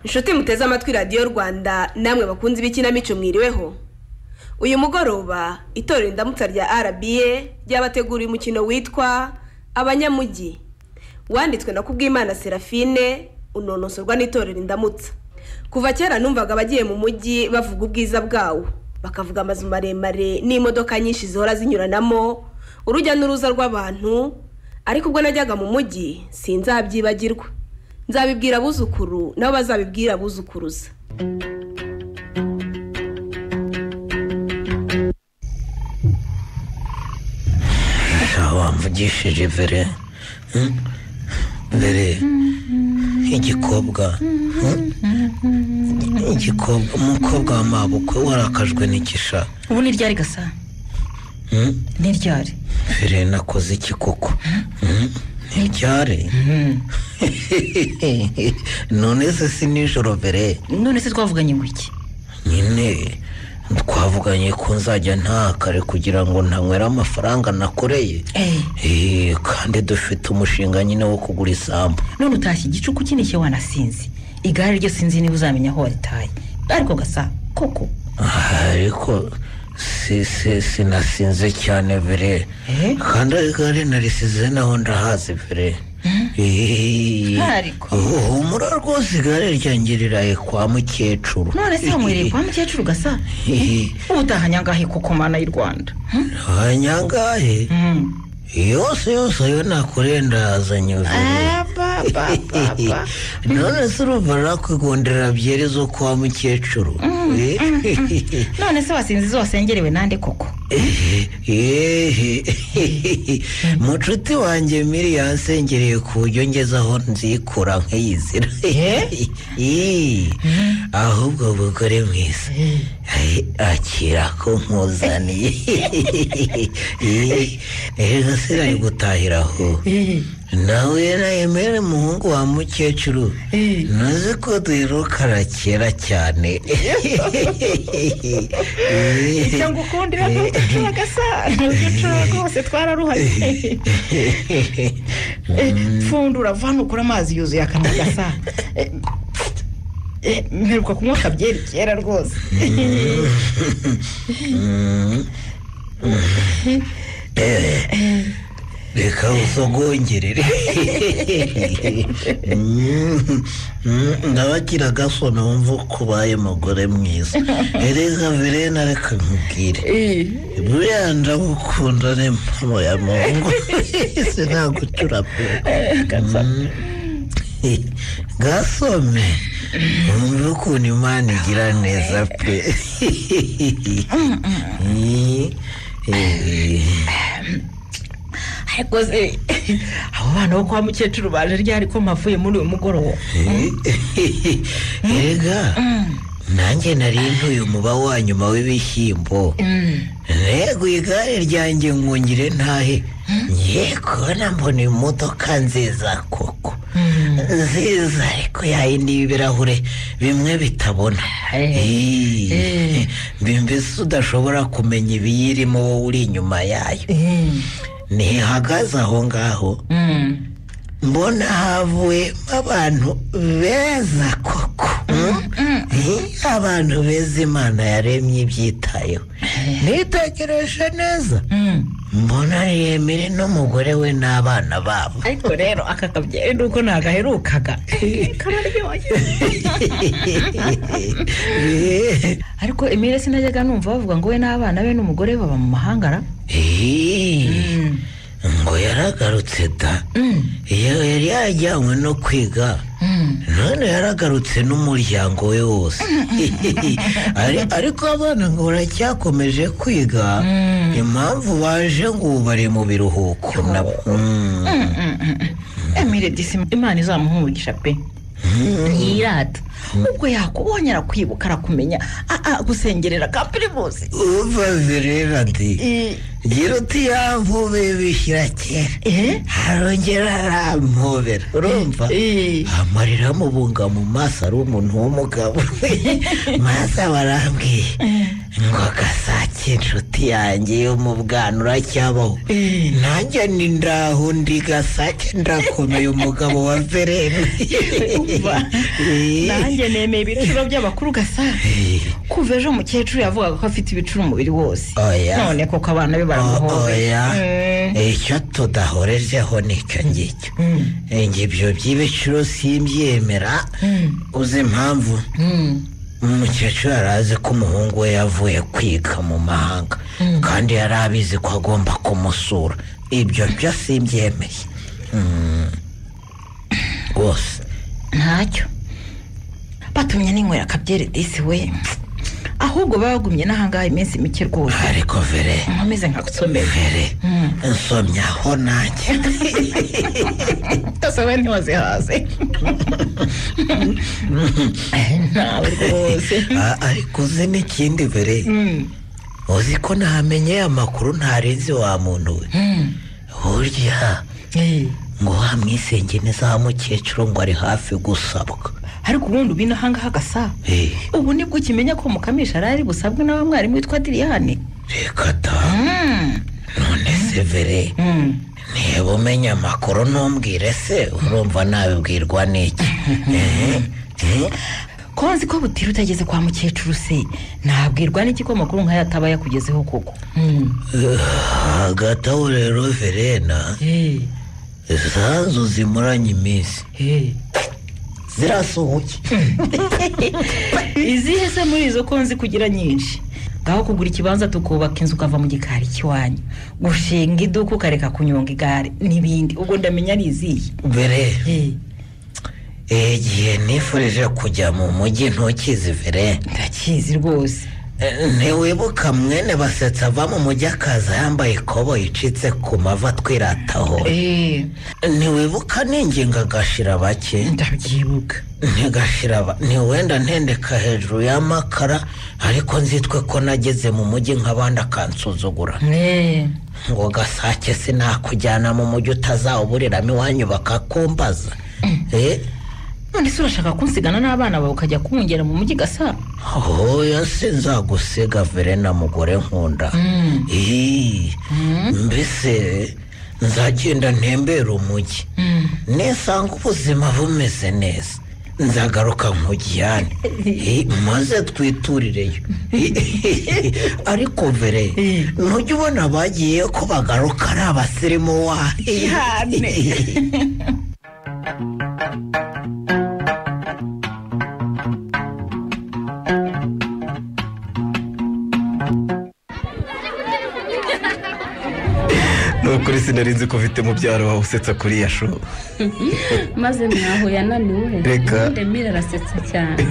inshuti muteze amatwi radiyo rwanda namwe bakunze ibikinamico mwiriweho uyu mugoroba itorero indamutsa rya rba ryabateguriye umukino witwa abanyamujyi wanditswe na kubwimana serafine unonosorwa n'itorero indamutsa kuva kera numvaga abagiye mu mujyi bavuga ubwiza bwawo bakavuga amazu maremare n'imodoka nyinshi zihora zinyuranamo urujya n'uruza rw'abantu ariko ubwo najyaga mu mujyi sinzabyibagirwa nzabibwira abuzukuru nabo bazabibwira abuzukuruza wamvugishije vere vere igikobwa igikobwa umukobwa wa mabukwe warakajwe n'igisha ubu ni ryari gasa ni ryari vere nakoze iki koko ni ryari none se si nijoro vere none se twavuganye ngo iki nyine twavuganye ko nzajya ntakare kugira ngo ntanywere amafaranga nakoreye Eh, kandi dufite umushinga nyine wo kugura isambu none utashye igicuku kinishye wanasinzi igare ryo sinzi niba uzamenya aho waritaye ariko gasa koko ariko si si sinasinze cyane vire Eh? kandi igare narisize naho ndahazi vire Ariko. humura rwose igare ryanjye riraye kwa mukecuru none se wanywereye kwa mukecuru gasa ubu utahanye angahe koko mana y'u rwanda Hmm? abanyangahe Hmm. yose yose ayo nakoreye ndahazanye vire Ah, ba, ba, ba, ba. none se urumva nakwigondera byeri zo kwa mukecuru none se wasinzi izo wasengerewe nande koko mucuti wanjye miri yansengereye ku buryo ngeze aho nzikura nk'iyizira Ih, ahubwo ubugore mwiza Ai, akira ko nkuzaniye rero se nari gutahira aho nawe nayemere umuhungu wa mukecuru ntuzi ko duherukana kera cyane icyo ngukundira ntugucura gasa ntugucura rwose twararuhanye Eh, pfundura vana ukura amazi yuzuye akanwa gasa Eh, eh, mperuka kunywa akabyeri kera rwose reka usogongerere ndabagira agasona wumva ko ubaye umugore mwiza erega verena reka nkubwire Eh, buriya ndagukunda ni mpano ya mungu sinagucura pe Mm. gasome wumva ukuntu imana igira neza pe ariko se abo bana bo kwa mukecuru baje ryari ko mpavuye muri uyu mugoroba rega nanjye nari ntuye umuba wa nyuma w'ibishyimbo ntego igare ryanjye ngungire ntahe ngiye kubona mbona imodoka nziza koko nziza ariko yayindi y'ibirahure bimwe bitabona Ih, Eh. mbese udashobora kumenya ibiyirimo wowe uri inyuma yayo ntihagaze aho ngaho mbona havuyemo abantu beza koko Eh, abantu beza imana yaremye ibyitayeho nitegereje neza mbona yemere n'umugore we n'abana babo ariko rero aka kabyeri nuko nagaherukaga kararyoshye ariko emile sinajyaga numva bavuga ngo we n'abana be n'umugore baba mu mahanga ra Eh, ngo yaragarutse da iyo yari yajyanywe no kwiga none yaragarutse n'umuryango we wose Ari- ariko abana ngo baracyakomeje kwiga impamvu baje ngo ubu bari mu biruhuko nabo Mm. emile disi imana izamuha umugisha pe yirata ubwo yakubonye arakwibuka arakumenya ah, ah, gusengerera ka pirimusi umva zirera ndi Eh. gira uti yampube bishyira kera Eh? arongera arampobera urumva Eh. amarira amubunga mu maso ari umuntu w'umugabo maze barambwiye ngo gasake inshuti iminsi yanjye yo mu bwana uracyabaho nanjye ni ndaho ndi gasake ndakomeye umugabo wa verene Umva, nanjye nemeye ibiciro by'abakuru gasake kuva ejo umukecuru yavugaga ko afite ibicuro umubiri wose Oya. none koko abana be baramuhoye oya Mm. icyo tudahorejeho nicyo ngicyo Njye ibyo by'ibiciro simbyemera uzi impamvu Mm. umukecuru yari azi ko umuhungu we yavuye kwiga mu mahanga kandi yari abizi ko agomba kumusura ibyo byo simbyemeye Mm. rwose ntacyo batumye n'inywera akabyere disi we ahubwo bagumye n'ahangaha iminsi mike rwose ariko vere nkomeze nkagusomerwe vere Mm. nsomyaho nanjye rwose we ntiwazihaze ntawe rwose Ah, ariko uzi n'ikindi vere Mm. uzi ko ntamenye amakuru ntarenze wa muntu we Mm. burya Eh. ngo wa mwisengene za mukecuru ngo ari hafi gusabwa ariko ubundi ubu n'ahangaha gasa Eh, ubu nibwo ukimenya ko mukamisha ari ari busabwe na wa mwarimu witwa diriyane reka ta Mm. none se vere Mm. niba umenya amakuru ntumbwire se urumva nabibwirwa n'iki Eh, eh, ko nzi ko butira utageze kwa mukecuru se nabwirwa n'iki ko amakuru nk'aya ataba yakugezeho koko Mm. hagati aho rero verena Eh. zanzu zimuranye iminsi Eh. zirasohoke izihe se muri izo ko nzi kugira nyinshi ngaho kugura ikibanza tukubaka inzu ukava mu gikari cy'iwanyu gushinga iduka ukareka kunyonga igare n'ibindi ubwo ndamenya ari izihe mbere igihe nifurije kujya mu mujyi ntukizi vere ndakizi rwose Eh, ntiwibuka mwene basetsa ava mu mujyi akaza yambaye ikobo icitse ku mavi atwirataho Eh, ntiwibuka ninginga agashira bake ndabyibuka ntigashira ba- ntiwenda ntendeka hejuru y'amakara ariko nzitwe ko nageze mu mujyi nk'abandi akansuzugura Eh. ngo gasake sinakujyana mu mujyi utazawuburiramo iwanyu bakakumbaza Eh, none se urashaka kunsigana n'abana bawe ukajya kumwongera mu mujyi gasa hoya sinzagusiga verena mugore nkunda Mm. Ii, mbese nzagenda ntembera umujyi Mm. nisanga ubuzima bumeze neza nzagaruka nkujyane Eh, maze twiturireyo Eh, ariko vere Eh. ntujya ubona bagiye ko bagaruka ari abasirimu wa Ihane. ni ukuri sinarinzi ko ufite mubyaro wawe usetsa kuri ya show maze mwaho yananiwe Reka. ubundi emile arasetsa cyane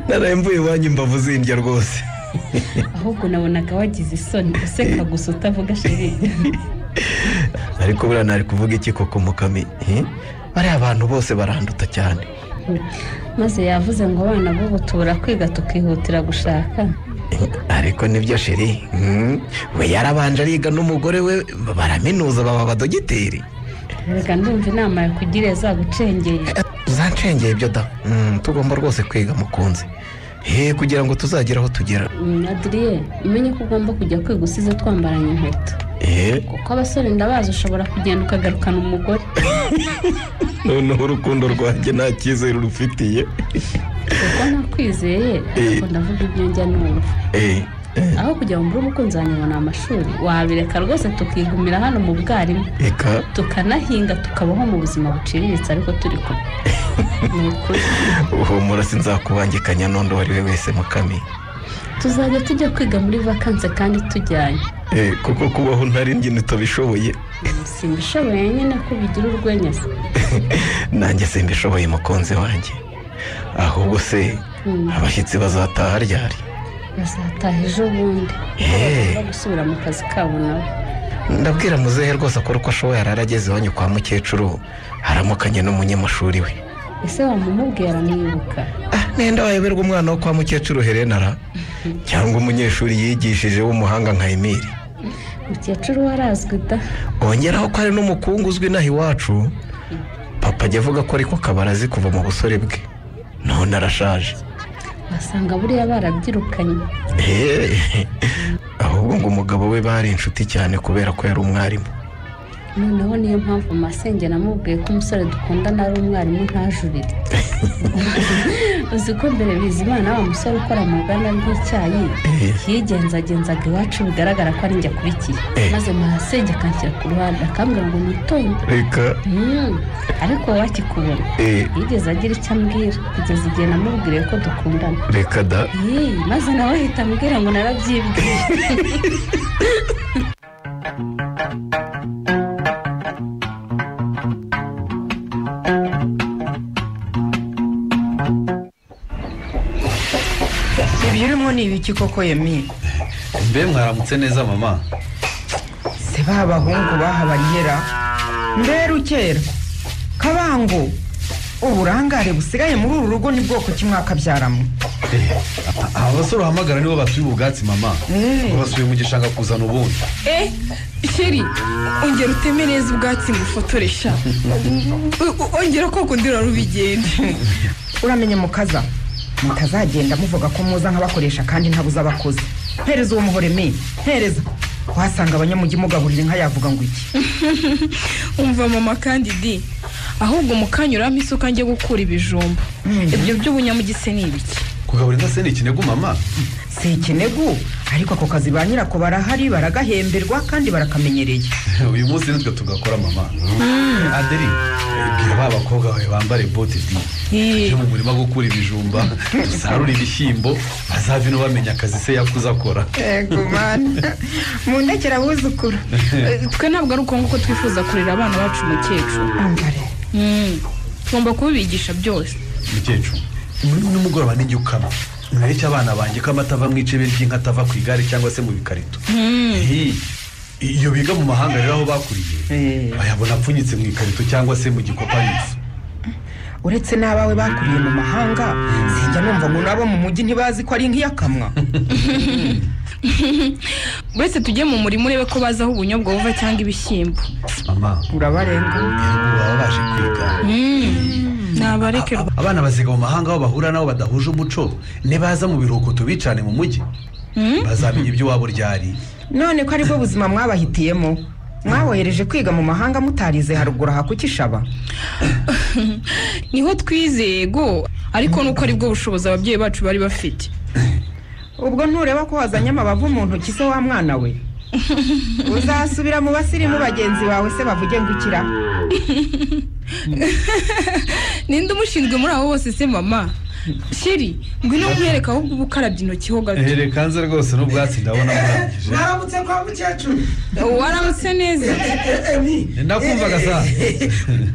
naraye mvuye iwanyu imbavu zindya rwose ahubwo nabonaga wagize isoni useka gusa utavuga sheri ariko buriya ntari kuvuga iki koko mukami eh? bariya bantu bose baranduta cyane maze yavuze ngo abana b'ubu tubura kwiga tukihutira gushaka Eh, ariko nibyo sheri mm, we yarabanje ariga n'umugore we baraminuza baba abadogiteri reka ndumva inama yakugiriye zagucengeye Eh, uzancengeye ibyo da Mm, tugomba rwose kwiga mukunzi he kugira ngo tuzagere aho tugera Mm, adriye umenye ko ugomba kujya kwiga usize twambaranye inkweto Eh, kuko abasore ndabazi ushobora kugenda ukagarukana umugore noneho urukundo rwanjye nta cyizere urufitiye kuko nakwizeye ariko ndavuga ibyo njya numva Eh, eh, aho kujya mu rugo umukunzi wanjye ngo ni amashuri wabireka rwose tukigumira hano mu bwarimu reka tukanahinga tukabaho mu buzima buciriritse ariko turi kumwe ni ukuri uhumura sinzakubangika nyanondo uwo ari we wese mukami tuzajya tujya kwiga muri vakanse kandi tujyanye Eh, kuko kubaho ntari njye utabishoboye simbishoboye nyine ko bigira urwenya se nanjye simbishoboye mukunzi wanjye ahubwo se Mm. abashyitsi bazataha ryari bazataha ejo bundi Eh. bagomba gusubira mu kazi kabo nabo ndabwira muzehe rwose akora uko ashoboye arara ageze iwanyu kwa mukecuru aramukanye n'umunyamashuri we ese wamumubwira mwibuka ah nenda wayoberwa umwana wo kwa mukecuru herenara cyangwa umunyeshuri yigishije w'umuhanga nka emiri mukecuru warazwi da ongeraho ko ari n'umukungu uzwi inaha iwacu papa ajya avuga ko ariko kabarazi kuva mu busore bwe none arashaje basanga buriya barabyirukanye Eh, ahubwo ahubwo ngo umugabo we bari inshuti cyane kubera ko yari umwarimu noneho niyo mpamvu masenge namubwiye ko umusore dukundana ari umwarimu ntajurire uzi ko mbere bizimana wa musore ukora mu ruganda rw'icyayi yigenzagenzaga iwacu bigaragara ko ari njye akurikiye maze masenge akanshyira ku ruhande akambwira ngo nitonde reka ariko wowe akikubona yigeze agira icyo ambwira kugeza igihe namubwiriye ko dukundana reka da maze nawe ahita ambwira ngo narabyibwiye ibyo urimo ni ibiki koko yemi mbe mwaramutse neza mama se ba bahungu bahabagera mbere ukera kabango uburangare busigaye muri uru rugo ni bwoko ki mwakabyaramo abasore uhamagara nibo batuye ubu bwatsi mama Eh. ngo basubiye mu gishanga kuzana ubundi Eh, sheri ongera uteme neza ubwatsi ngufotoresha U- u- ongera ko kundira rubigende uramenye mukaza mutazagenda muvuga ko muza nk'abakoresha kandi ntabuze abakozi mpereza uwo muhore me mpereza wasanga abanyamujyi mugaburira inka yavuga ngo iki umva mama kandi di ahubwo mukanyuramo isuka njye gukura ibijumba ibyo by'ubunyamugise ni ibiki kugaburira inka se ni ikinego mama si ikinegu ariko ako kazi ba nyirako barahari baragahemberwa kandi barakamenyereye uyu munsi nitwe tugakora mama aderi bwira ba bakobwa bawe bambare bote di tujye mu murima gukura ibijumba dusarure ibishyimbo bazave no bamenya akazi se yakuze akora yego mani mu ndekera buzukuru Eh, twe ntabwo ari uko nguko twifuza kurera abana bacu umukecuru Mm, tugomba kubibigisha byose mukecuru ni- nimugoroba nijya ukama mwereke abana banjye ko amata ava mu icebe ry'inka atava ku igare cyangwa se mu bikarito Eh, iyo biga mu mahanga rero aho bakuriye Eh. bayabona apfunyitse mu ikarito cyangwa se mu gikopanitse uretse n'abawe bakuriye mu mahanga sinjya numva ngo nabo mu mujyi ntibazi ko ari nk'iyakamwa uretse tujye mu murima urebe ko bazi aho ubunyobwa buva cyangwa ibishyimbo mama urabarenga yego baba baje kwiga nabareke A- abana baziga mu mahanga aho bahura nabo badahuje umuco nibaza mu biruhuko tubicane mu mujyi bazamenya ibyo waba uryari none ko aribwo buzima mwabahitiyemo mwabohereje kwiga mu mahanga mutarize haruguru aha kukishaba niho twizeye go ariko nuko ari bwo bushobozi ababyeyi bacu bari bafite ubwo ntureba ko wazanye amabavu mu ntoki se wa mwana we uzasubira mu basirimu bagenzi bawe se bavuge ngo ikira ninde umushinzwe muri abo bose se mama sheri ngwino kumwereka ahubwo uba ukarabye intoki ho gato kanze rwose n'ubwatsi ndabona murangije mwaramutse kwa mukecuru waramutse neza nakumvaga sa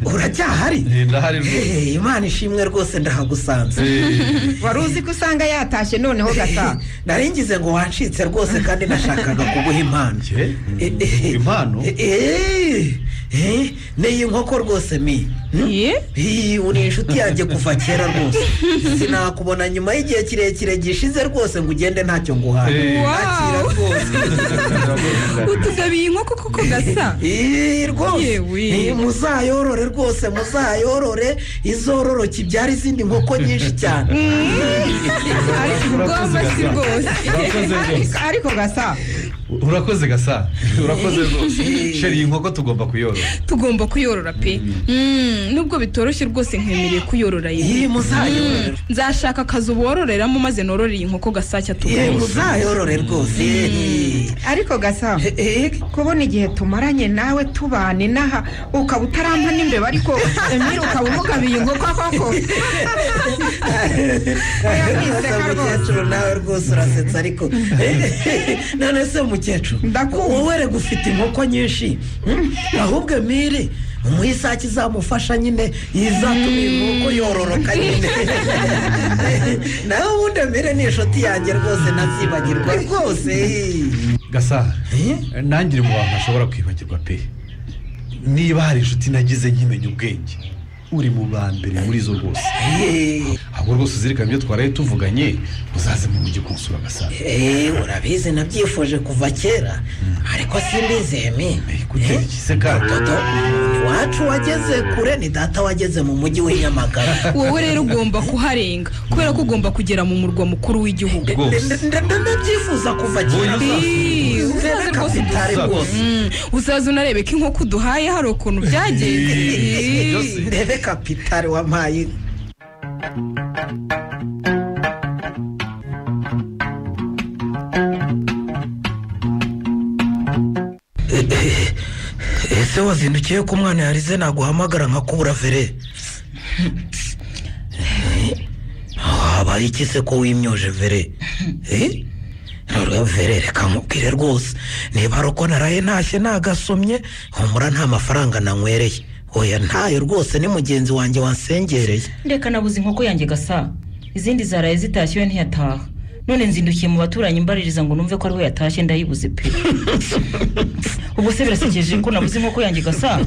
uracyahari ndahari rwose Eh, imana ishimwe rwose ndahagusanze wari uzi ko usanga yatashye noneho gata naringize ngo wancitse rwose kandi nashakaga kuguha impano Eh, Eh, eh, impano eh, eh, n'iyi nkoko rwose mi Hmm? Ye? Ii, uri inshuti yanjye kuva kera rwose sinakubona nyuma y'igihe kirekire gishize rwose ngo ugende ntacyo nguhaye Eh. Nakira Wow. rwose utugabiye inkoko koko gasa Ii, rwose Yewe. Ii, muzayorore rwose muzayorore izororoke ibyara izindi nkoko nyinshi cyane ariko ubwonko si bwose Urakoze rwose. ariko gasa urakoze gasa urakoze rwose sheri iyi nkoko tugomba kuyorora tugomba kuyorora pe Mm, nubwo bitoroshye rwose nkemereye kuyorora Ii, yewe muzayorore nzashaka akazu bororeramo maze nororeye inkoko gasacya Ii, tugomba muzayorore rwose Ii. ariko gasa Eh, eh, kubona igihe tumaranye nawe tubane n'aha ukaba utarampa n'imbeba ariko emiri ukaba umugabiye inkoko koko Oya, niseka rwose mukecuru nawe rwose urasetsa ariko none se mukecuru Ndakumva. wowe rega ufite inkoko nyinshi hmm? ahubwo emiri umuyisake izamufasha nyine izatuma inkoko yororoka nyine nawe ubundi emiri ni inshuti yanjye rwose ntazibagirwa rwose gasa Eh? nangire mu bantu ashobora kwibagirwa pe niba hari inshuti nagize nkimenya ubwenge uri mu ba mbere muri zo rwose Eh, ahubwo rwose uzirikane ibyo twaraye tuvuganye uzaze mu mujyi kunsura gasa eh, urabizi nabyifuje kuva kera ariko simbizi emi Eh, gutera iki se kato? Toto, iwacu wageze kure ni data wageze mu mujyi w'inyamagara wowe rero ugomba kuharenga kubera ko ugomba kugera mu murwa mukuru w'igihugu rwose ndabyifuza kuva kera Ii, uzaze rwose kapitari udusabe. rwose Mm, uzaze unarebe ko inkoko uduhaye hari ukuntu byagenze Ii. ndebe kapitari wampaye inka. ese wazindukiye ko umwana yarize naguhamagara nkakubura fere habaye iki se ko wimyoje vere Eh? Noneho vere reka nkubwire rwose niba ari uko naraye ntashye nagasomye humura nta mafaranga nanywereye oya ntayo rwose ni mugenzi wanjye wansengereye ndeka nabuze inkoko yanjye gasa izindi zaraye zitashye we ntiyataha none nzindukiye mu baturanyi mbaririza ngo numve ko ariho yatashye ndayibuze pe ubwo se birasekeje ko nabuze inkoko yanjye gasa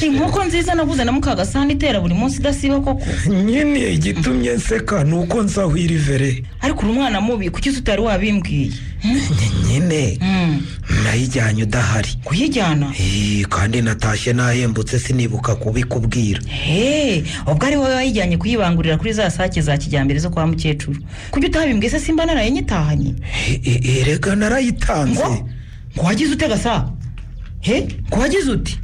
inkoko nziza naguze na mukagasani itera buri munsi idasiba koko nyine igitumye nseka ni uko nsahwira ivere ariko uri umwana mubi kuki se utari wabimbwiye nyine Hmm, nayijyanye udahari kuyijyana Eh, kandi natashye nahembutse sinibuka kubikubwira he ubwo ari wowe wayijyanye kuyibangurira kuri za sake za kijyambere zo kwa mukecuru kuki utabimbwiye se simba naraye nyitahanye Eh, eh, eh, reka narayitanze ngo ngo wagize ute gasa he ngo wagize uti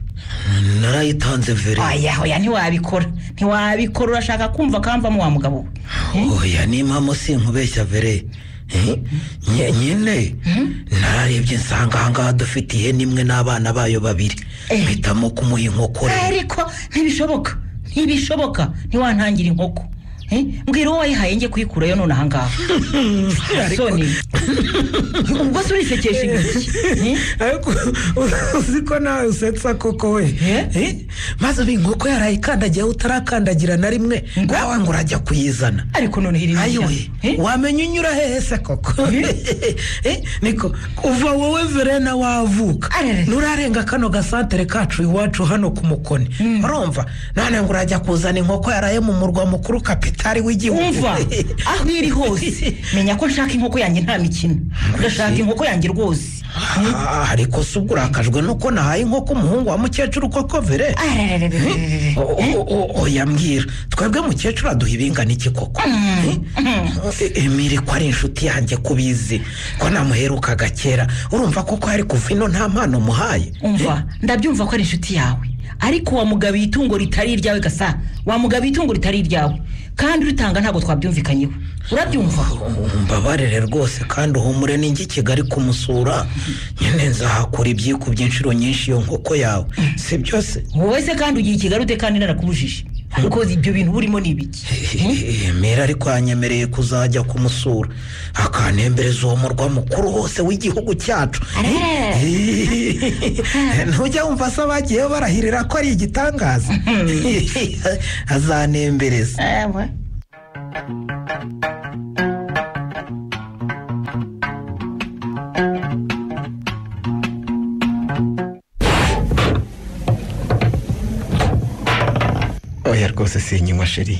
narayitanze veri oya oya ntiwabikora ntiwabikora urashaka kumva kamvamo wa mugabo we oya n'impamo sinkubeshya vere Eh, nye- nyine nararebye nsanga ahangaha dufite ihene imwe n'abana bayo babiri Eh. mpitamo kumuha inkokore ariko ntibishoboka ntibishoboka ntiwantangira inkoko Eh, mbwira uwo wayihaye njye kuyikurayo none ahangaha soni ubwo se urisekesha ingagi Eh, ariko uzi ko nawe usetsa koko we Eh? maze ubu inkoko yarayikandagiyeho utarakandagira na rimwe nawe ngo urajya kuyizana ariko none hiri ayiwe wamenya unyura hehe se koko Eh, niko kuva wowe verena wavuka Arere. nurarenga kano gasantere kacu iwacu hano ku mukoni urumva none ngo urajya kuzana inkoko yaraye mu murwa mukuru kapitari w'igihugu umva aho iri hose menya ko nshaka inkoko yanjye nta mikino ndashaka inkoko yanjye rwose Ah, ariko se ubwo urakajwe nuko nahaye inkoko umuhungu wa mukecuru koko vere Ararararararara. O- o- o- oya mbwira twebwe mukecuru aduha ibingana iki koko Eh? E- emile ko ari inshuti yanjye kubizi ko namuherukaga kera urumva koko yari kuva ino nta mpano muhaye umva ndabyumva ko ari inshuti yawe ariko wamugabiye itungo ritari iryawe gasa wamugabiye itungo ritari iryawe kandi uritanga ntabwo twabyumvikanyeho urabyumva mbabarire rwose kandi uhumure n'ingi i kigali kumusura nyine nzahakura ibyikubye inshuro nyinshi iyo nkoko yawe si byose wowe se kandi ugiye i kigali ute kandi narakubujije kuko ibyo bintu burimo ni ibiki mera ariko yanyemereye kuzajya kumusura akanembereza uwo murwa mukuru hose w'igihugu cyacu ntujya wumva se abagiyeho barahirira ko ari igitangaza azanembereza oya rwose sinywa sheri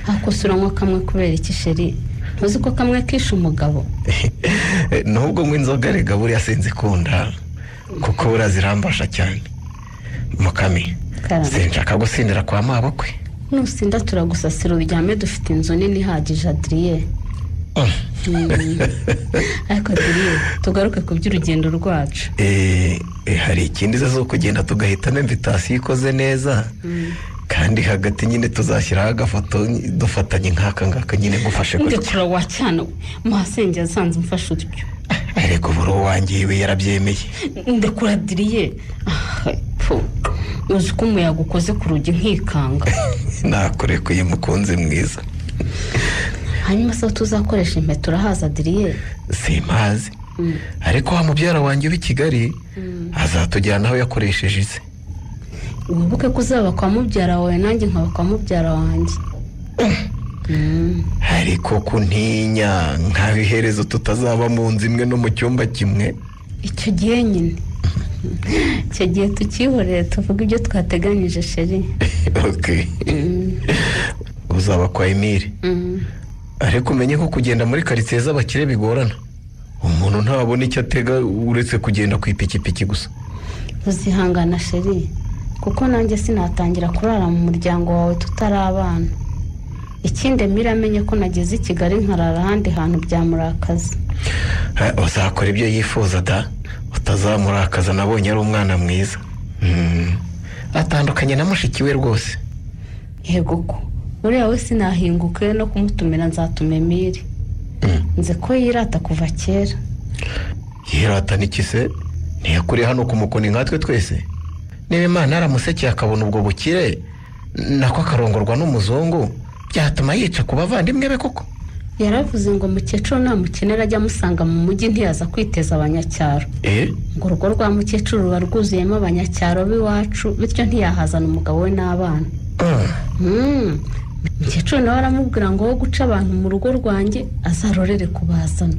akosora nko kamwe kubera iki sheri ntuzi ko kamwe kishe umugabo nubwo ngo inzoga rega buriya sinzikunda kuko buriya zirambasha cyane mukami Karame. sinshaka gusindira kwa mabukwe nusinda turagusasira uryame dufite inzu nini ihagije adiriye Mm. ariko adiriye tugaruke ku by'urugendo rwacu Eh, eh, hari ikindi ze zo kugenda tugahitamo invitasiyo ikoze neza kandi hagati nyine tuzashyiraho agafoto dufatanye nk'aka ngaka nyine ngufashe gutya ndekura wa cyana we muhasenge yasanze umfashe utyo ariko buri uwanjye iwe yarabyemeye ndekura adiriye Ah, pfu. uzi ko umuyaga ukoze ku rugi nkikanga nakurekuye mukunzi mwiza hanyuma se aho tuzakoresha impeta urahaza adiriye simpazi ariko wa mubyara wanjye w'i kigali azatujyana aho yakoresheje ize wibuke ko uzaba kwa mubyara wawe nanjye nkaba kwa mubyara wanjye ariko kuntinya nkabiherezo tutazaba mu nzu imwe no mu cyumba kimwe icyo gihe nyine icyo gihe tukihorere tuvuga ibyo twateganyije sheri Ok. uzaba kwa emile Mm. ariko umenye ko kugenda muri karitsiye z'abakire bigorana umuntu ntabona icyo atega uretse kugenda ku ipikipiki gusa uzihangana sheri kuko nanjye sinatangira kurara mu muryango wawe tutari abana ikindi Emile amenye ko nageze i kigali nkarara ahandi hantu byamurakaza Eh, uzakora ibyo yifuza da utazamurakaza nabonye ari umwana mwiza Mm. atandukanye na mushiki we rwose yego ko uriya we sinahinguke no kumutumira nzatuma Emile nzi ko yirata kuva kera yirata n'ikise ntiyakuri hano ku mukoni nkatwe twese niba imana aramusekeye akabona ubwo bukire nako akarongorwa n'umuzungu byatuma yica ku bavandimwe be koko yaravuze ngo mukecuru nta mukenera ajya amusanga mu mujyi ntiyaza kwiteza abanyacyaro eh ngo urugo rwa mukecuru ruba rwuzuyemo abanyacyaro b'iwacu bityo ntiyahazana umugabo we n'abana Ah, Mm. mukecuru nawe aramubwira ngo wowe guca abantu mu rugo rwanjye azarorere kubazana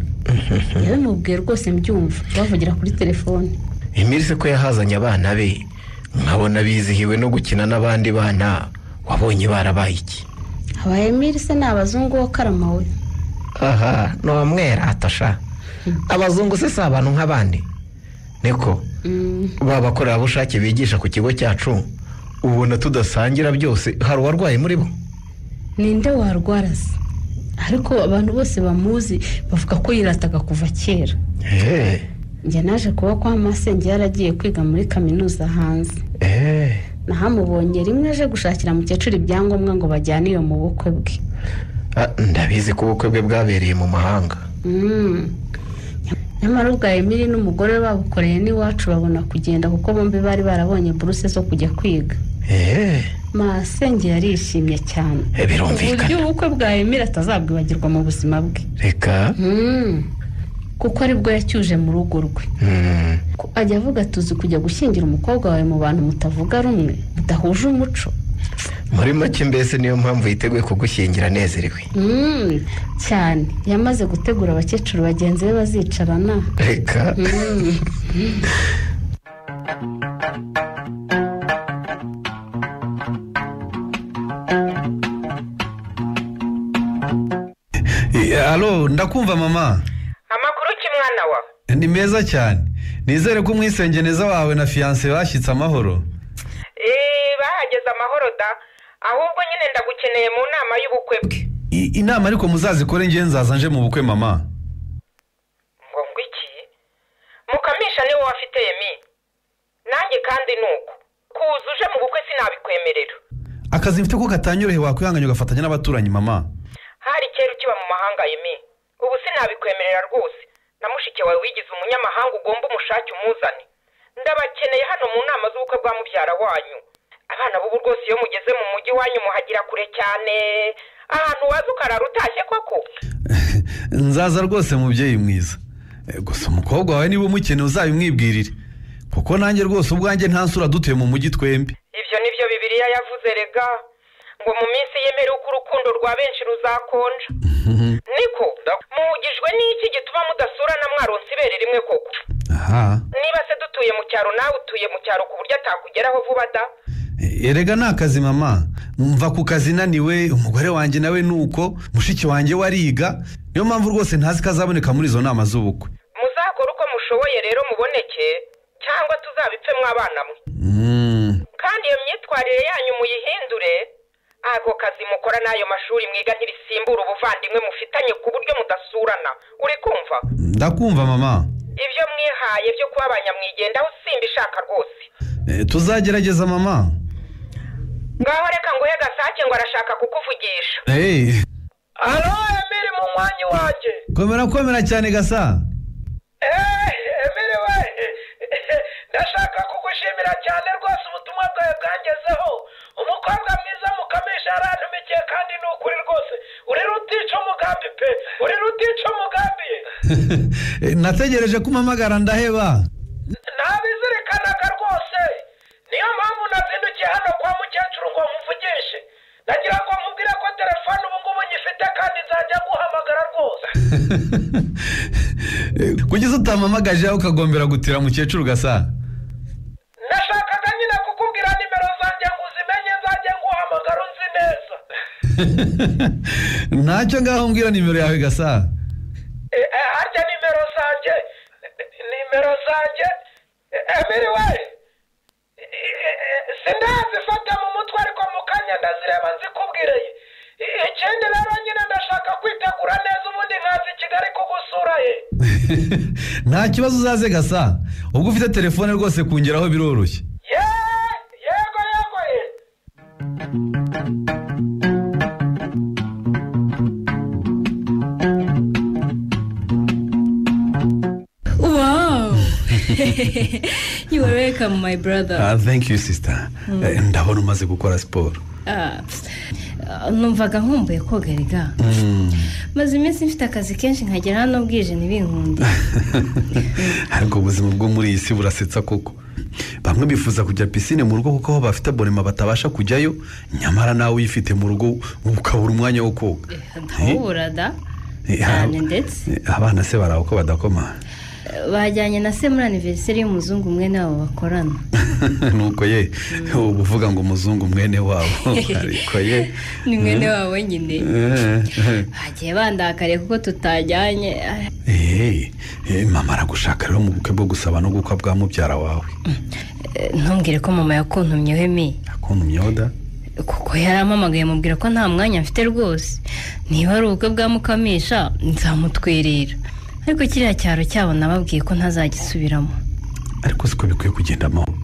yabimubwiye rwose mbyumva bavugira kuri telefone iminsi ko yahazanye abana be nkabona bizihiwe no gukina n'abandi bana wabonye barabaye iki aba emiri se ni abazungu wo karama we aha ni umwera atasha abazungu se si abantu nk'abandi niko Mm. ba bakorerabushake bigisha ku kigo cyacu ubona tudasangira byose hari uwarwaye muri bo ninde warwara se ariko abantu bose bamuzi bavuga ko yirataga kuva kera eee njye naje kuba kwa masenge yaragiye kwiga muri kaminuza hanze eee nahamubonye rimwe aje gushakira mukecuru ibyangombwa ngo bajyane iyo mu bukwe bwe ndabizi ko ubukwe bwe bwabereye mu mahanga Mm. nyamara ubwa emiri n'umugore we babukoreye n'iwacu babona kugenda kuko bombi bari barabonye buruse zo kujya kwiga eee masenge yarishimye cyane uburyo birumvikana ubukwe bwa emiri atazabwibagirwa mu buzima bwe reka Mm. kuko aribwo yacyuje mu rugo rwe Mm. ko ajya avuga tuzi kujya gushyingira umukobwa wawe mu bantu mutavuga rumwe mudahuje umuco muri make mbese niyo mpamvu yiteguye kugushyingira anezerewe Mm, cyane yamaze gutegura abakecuru bagenzi be bazicarana reka Eh, alo ndakumva mama amakuru ki mwana wa ni meza cyane nizere ko umwisengeneza wawe na fiyanse bashyitse amahoro Eh, bahageze amahoro da ahubwo nyine ndagukeneye mu nama y'ubukwe bwe I- inama ariko muzazikore ngewe nzaza nje mu bukwe mama ngo ngo iki mukamisha niwe wafite yemi nanjye kandi ni uko kuza uje mu bukwe sinabikwemerera akazi mfite ko katanyoroheye wakwihanganya ugafatanya n'abaturanyi mama hari kera ukiba mu mahanga yemi ubu sinabikwemerera rwose na mushiki wawe wigize umunyamahanga ugomba umushake umuzane ndabakeneye hano mu nama z'ubukwe bwa mubyara wanyu abana b'ubu rwose iyo mugeze mu mujyi wanyu muhagira kure cyane ahantu waza ukarara utashye koko nzaza rwose mubyeyi mwiza Eh, gusa umukobwa wawe niba umukeneye uzabimwibwirire kuko nanjye rwose ubwanjye nta nsura dutuye mu mujyi twembi ibyo ni byo bibiliya yavuze rega ngo mu minsi yemerewe uko urukundo rwa benshi ruzakonja niko muhugijwe n'iki gituma mudasurana mwaronse ibere rimwe koko aha niba se dutuye mu cyaro nawe utuye mu cyaro ku buryo atakugeraho vuba da erega ni akazi mama mva ku kazi naniwe umugore wanjye nawe ni uko mushiki wanjye we ariga niyo mpamvu rwose ntazi ko azaboneka muri izo nama z'ubukwe muzakore uko mushoboye rero muboneke cyangwa tuzabipfe mw'abana mwe Mm, kandi iyo myitwarire yanyu muyihindure ako kazi mukora n'ayo mashuri mwiga ntibisimbura ubuvandimwe mufitanye ku buryo mudasurana uri kumva ndakumva mama ibyo mwihaye byo kuba abanyamwigendaho simba ishaka rwose Eh, tuzagerageza mama ngaho reka nguhe gasake ngo arashaka kukuvugisha Hey, alo emiri mu mwanya wanjye komera komera cyane gasa emiri we ndashaka kugushimira cyane rwose ubutumwa bwawe bwangezeho umukobwa mwiza mukamisha yarantumikiye kandi ni ukuri rwose urira utica umugambi pe urira utica umugambi ye Eh, nategereje kumpamagara ndaheba ntabizirikanaga rwose niyo mpamvu nazindukiye hano kwa mukecuru ngo muvugishe nagira ngo mubwire ko telefone ubu ngubu nyifite kandi nzajya guhamagara rwose Eh, kugeza utampamagaje aho ukagombera gutira mukecuru gasa nashakaga nyine kukubwira nimero zanjye ngo uzimenye nzajya guhamagara uzi neza ntacyo ngaho mbwira nimero yawe gasa Eh, eh, harya nimero zanjye nimero zanjye emiri we Eh, eh, eh, ndazifata mu mutwe ariko mu kanya ndazireba nzikubwireye ikindi rero nyine ndashaka kwitegura neza ubundi nkaza i kigali kugusura ye nta kibazo uzaze gasa ubwo ufite telefone rwose kungeraho biroroshye yego yego ye wow you are welcome my brother thank you sister Mm. Eh, ndabona umaze gukora siporo Ah, pst. Ah, numvaga nkumbuye kogariga maze iminsi mfite akazi kenshi nkagera hano bwije ntibinkunde ariko ubuzima bwo muri iyi si burasetsa koko bamwe bifuza kujya pisine mu rugo kuko aho bafite abonema batabasha kujyayo nyamara nawe uyifite mu rugo ukabura umwanya wo koga ntawuburada Eh, cyane ndetse Eh, abana se barawe ko badakoma bajyanye na se muri aniveriseri y'umuzungu mwene wabo bakorana nuko ye uba uvuga ngo umuzungu mwene wabo ariko ye ni mwene Mm. wabo nyine Eh, bagiye bandakariye kuko tutajyanye Ah, eh, eh, mama aragushaka rero mu bukwe bwo gusaba no gukwa bwa mubyara wawe eh, ntumbwire ko mama yakuntumyeho mi akuntu myoda kuko yarampamagaye amubwira ko nta mwanya mfite rwose niba ari ubukwe bwa mukamisha nzamutwerera ariko kiriya cyaro cyabo nababwiye ko ntazagisubiramo ariko siko bikwiye kugenda amahoro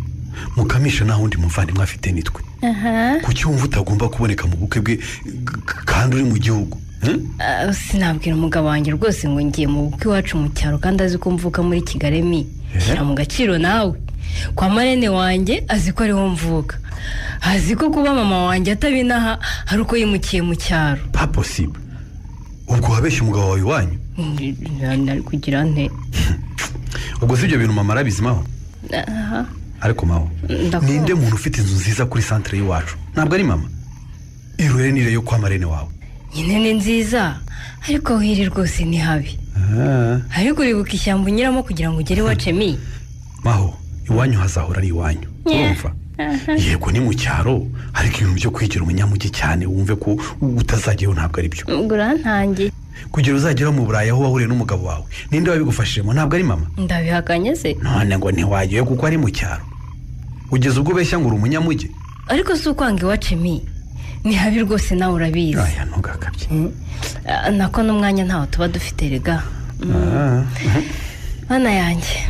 mukamisha nta wundi muvandimwe afite nitwe aha kuki wumva utagomba kuboneka mu bukwe bwe k- kandi uri mu gihugu Eh? Ah, sinabwira umugabo wanjye rwose ngo ngiye mu bukwe iwacu mu cyaro kandi azi ko mvuka muri kigali mi shyira mu gaciro nawe kwa marene wanjye azi ko ariho mvuka azi ko kuba mama wanjye atabinaha ari uko yimukiye mu cyaro pa posible ubwo wabeshya umugabo wawe iwanyu Mm, ari kugira nte ubwo si ibyo bintu mama arabizimaho aha ariko maho Ndakumva. ninde muntu ufite inzu nziza kuri santere y'iwacu ntabwo ari mama irure nire yo kwa marene wawe nyine ni nziza ariko aho iri rwose ni habi ariko uribuka ishyamba unyuramo kugira ngo ugere iwacemi maho iwanyu hazahora ari iwanyu urumva yego ni mu cyaro ariko ibintu byo kwigira umunyamujyi cyane wumve ko utazajyayo ntabwo ari byo ubwo urantangiye kugira uzagera mu burayi aho wahuriye n'umugabo wawe ninde wabigufashijemo ntabwo ari mama ndabihakanye se none ngo ntiwajyayo kuko ari mu cyaro ugeze ubwo beshya ngo uri umunyamujyi ariko si ukwanga iwacemi ni habi rwose nawe urabizi Mm. Ah, nako n'umwanya ntawo tuba dufite rega bana yanjye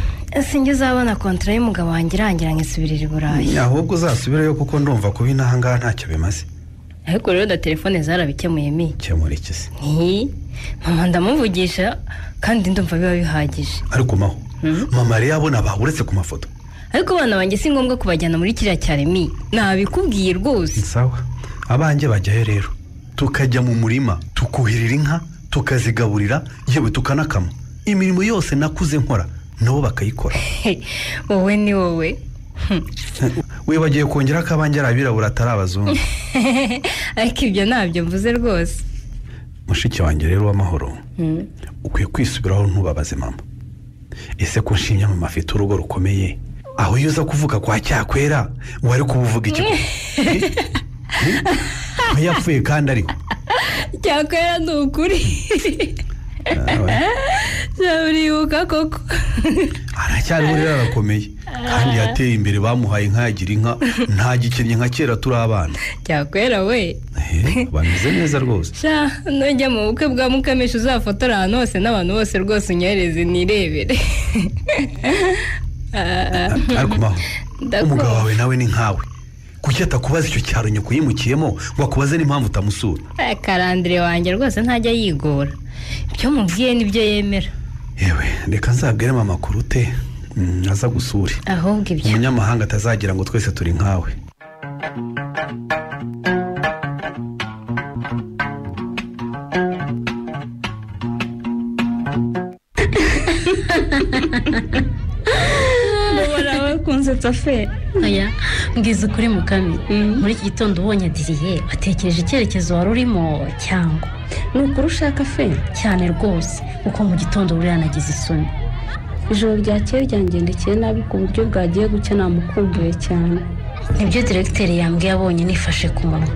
sinjye uzabona kontara y'umugabo wanjye irangira nkisubirira i burayi ahubwo uzasubirayo kuko ndumva kuba inaha ngaha ntacyo bimaze ariko rero da telefone zarabikemuye mi kemura iki se nti mama ndamuvugisha kandi ndumva biba bihagije ariko maho mama rero abona bawe uretse ku mafoto ariko abana banjye si ngombwa kubajyana muri kiriya cyaremi nabikubwiye rwose sawa abanjye bajyayo rero tukajya mu murima tukuhirira inka tukazigaburira yewe tukanakama imirimo yose nakuze nkora nabo bakayikora wowe ni wowe wibagiwe kongera ko abanjye ari abirabura atari abazungu ariko ibyo ntabyo mvuze rwose mushiki wanjye rero w'amahoro Mm. ukwiye kwisubiraho ntubabaze mama ese ko nshimya mama afite urugo rukomeye aho iyo uza kuvuga kwa cyakwera wari kubuvuga iki ko yapfuye kandi ariho cyakwera ni ukuri nzaburibuka koko aracyariho rero arakomeye kandi yateye imbere bamuhaye inka yagira inka ntagikennye nka kera turi abana cyakwera we Eh, bameze neza rwose sha nujya mu bukwe bwa mukamisha uzafotora ahantu hose n'abantu bose rwose unyohereze nirebere Ah, ariko maho Ndakumva. umugabo wawe nawe ni nkawe kuki atakubaza icyo cyaro nyoko yimukiyemo ngo akubaze n'impamvu utamusura Eh, karandire wanjye rwose ntajya yigora ibyo mubwiye nibyo yemera yewe reka nzabwire mama kurute mm, aza gusure ahubwo ibyo umunyamahanga atazagira ngo twese turi nkawe ubora bakunsetsa fe oya mbwiza ukuri mukami muri iki gitondo ubonye diriye watekereje icyerekezo wari urimo cyangwa ni ukuri ushaka fe cyane rwose kuko mu gitondo buriya nagize isoni ijoro ryakeye ryangendekeye nabi ku buryo bwagiye gucya namukumbuye cyane nibyo diregiteri yambwiye abonye nifashe ku munwa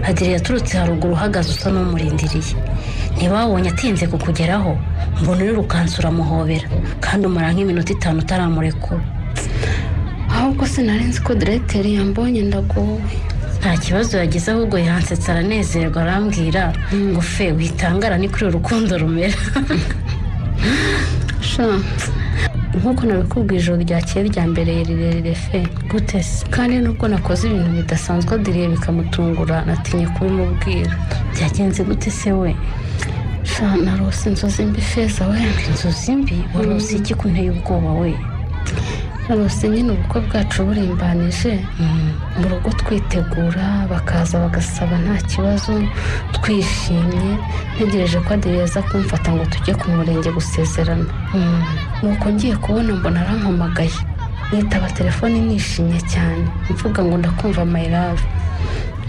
hadiri yaturutse haruguru uhagaze usa n'umurindiriye niba wabonye atinze kukugeraho mbona urirukansa uramuhobera kandi umara nk'iminota itanu utaramurekura ahubwo rwose narenze ko diregiteri yambonye ndagowe nta kibazo yagize ahubwo yansetsa aranezerwa arambwira ngo fe witangara ni kuri urukundo rumera sha nk'uko nabikubwiye ijoro ryakeye rya mbere rirerire fe gute se kandi nubwo nakoze ibintu bidasanzwe diriye bikamutungura natinye kubimubwira byagenze gute se we sha narose inzozi mbi feza we inzozi mbi warose iki kunteye ubwoba we narose nyine ubukwe bwacu burimbanije mu rugo twitegura bakaza bagasaba nta kibazo twishimye ntegereje ko adiriye aza kumfata ngo tujye ku murenge gusezerana nuko ngiye kubona mbona arampamagaye nitaba telefone nishimye cyane mvuga ngo ndakumva mayirave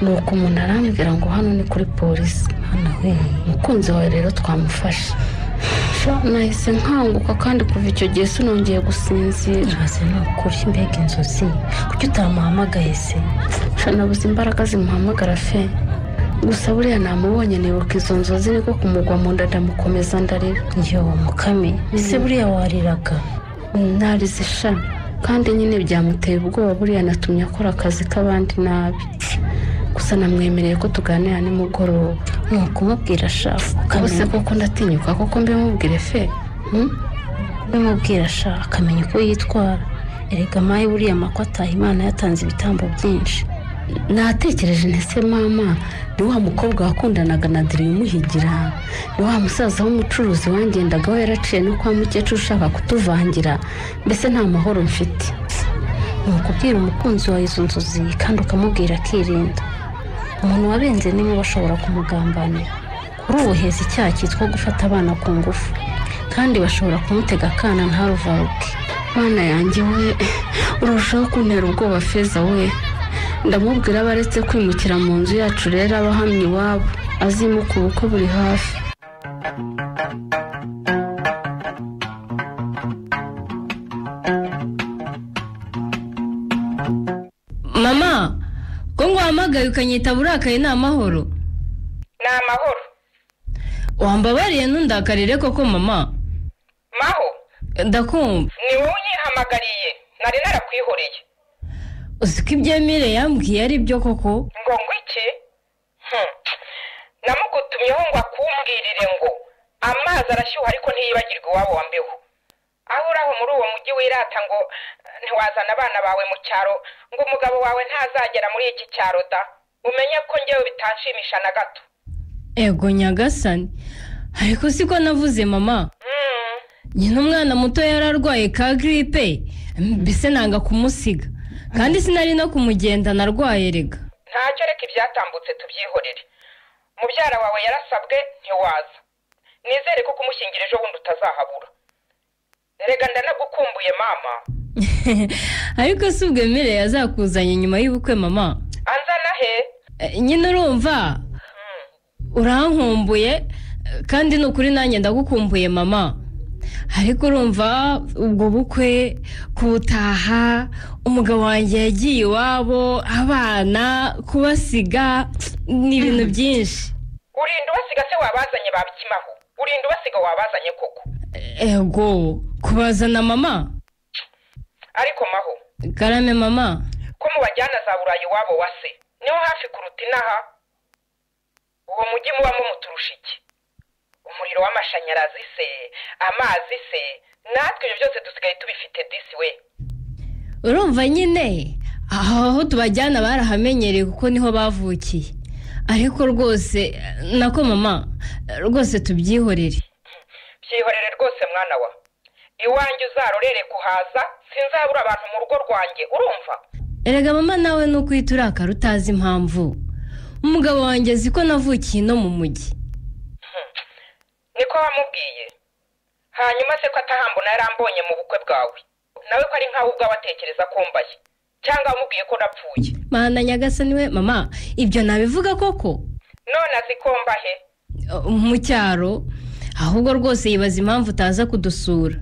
nuko umuntu arambwira ngo hano ni kuri polisi hano we umukunzi wawe rero twamufashe Sha, nahise nkanguka kandi kuva icyo gihe sinongeye gusinzira uraze ni ukuri mbega inzozi kuki utamuhamagaye se Sha, nabuze imbaraga zimuhamagara fe gusa buriya namubonye nibuka izo nzozi niko kumugwa mu nda ndamukomeza ndarira yo mukame ese buriya wariraga narize sha kandi nyine byamuteye ubwoba buriya natumye akora akazi k'abandi nabi gusa namwemereye ko tuganira nimugoroba ni ukumubwira shaka ubuse koko ndatinyuka koko mbimubwire fe hmm? bimubwira shaka akamenya uko yitwara erega mayi buriya makwataha imana yatanze ibitambo byinshi natekereje ntese mama ni wa mukobwa wakundanaga na diri umuhigira ni wa musaza w'umucuruzi wangendagaho yaraciye no kwa mukecuru ushaka kutuvangira mbese nta mahoro mfite ni ukubwira umukunzi wawe izo nzozi kandi ukamubwira akirinda umuntu wabenze niwe bashobora kumugambanira kuri ubu heza icyaha cyitwa gufata abana ku ngufu kandi bashobora kumutega akana ntaruvaruke mwana yanjye we urushaho kuntera ubwoba feza we ndamubwira aba aretse kwimukira mu nzu yacu rero abahamya iwabo azimuka ubukwe buri hafi mama ko nguhamagaye ukanyita burakaye ni amahoro ni amahoro wambabariye ntundakarire koko mama maho ndakumva ni wowe unyihamagariye nari narakwihoreye uzi ko ibyo mire yambwiye ari byo koko ngo ngo iki Hmm. namugutumyeho ngo akumbwirire ngo amazi arashyuha ariko ntiyibagirwe iwabo wa mbeho aho uraho muri uwo mujyi wirata ngo ntiwazana abana bawe mu cyaro ngo umugabo wawe ntazagera muri iki cyaro da umenye ko ngewe bitanshimisha na gato ego nyagasani ariko siko navuze mama Hmm. nyine umwana muto yari arwaye ka giripe mbese nanga kumusiga kandi sinari no kumugendana arwaye rega ntacyo reka ibyatambutse tubyihorere mubyara wawe yarasabwe ntiwaza nizere ko kumushyingira ejo bundi utazahabura rega ndanagukumbuye mama ariko si ubwo mire yazakuzanye nyuma y'ubukwe mama anzana he Eh, nyine urumva urankumbuye eh, kandi ni ukuri nanjye ndagukumbuye mama ariko urumva ubwo bukwe kubutaha umugabo wanjye yagiye iwabo abana kubasiga ni ibintu byinshi urinda ubasiga se wabazanye babikimaho urinda ubasiga wabazanye koko ego kubazana mama ariko maho karame mama ko mubajyana za burayi iwabo wa se niho hafi kuruta inaha uwo mujyi mubamo muturusha iki umuriro w'amashanyarazi se amazi se natwe ibyo byose dusigaye tubifite disi we urumva nyine aho tubajyana barahamenyereye kuko niho bavukiye ariko rwose nako mama rwose tubyihorere byihorere rwose mwana wa iwanjye uzarorere kuhaza sinzabura abantu mu rugo rwanjye urumva erega mama nawe ni ukwita urakara utazi impamvu umugabo wanjye azi ko navukiye no mu mujyi niko wamubwiye hanyuma se ko atahambona yarambonye mu bukwe bwawe nawe ko ari nkawe ubwawe atekereza ko mbaye cyangwa wamubwiye ko napfuye mana nyagasani we mama ibyo nabivuga koko none azi ko mbahe Uh, mu cyaro ahubwo rwose yibaza impamvu utaza kudusura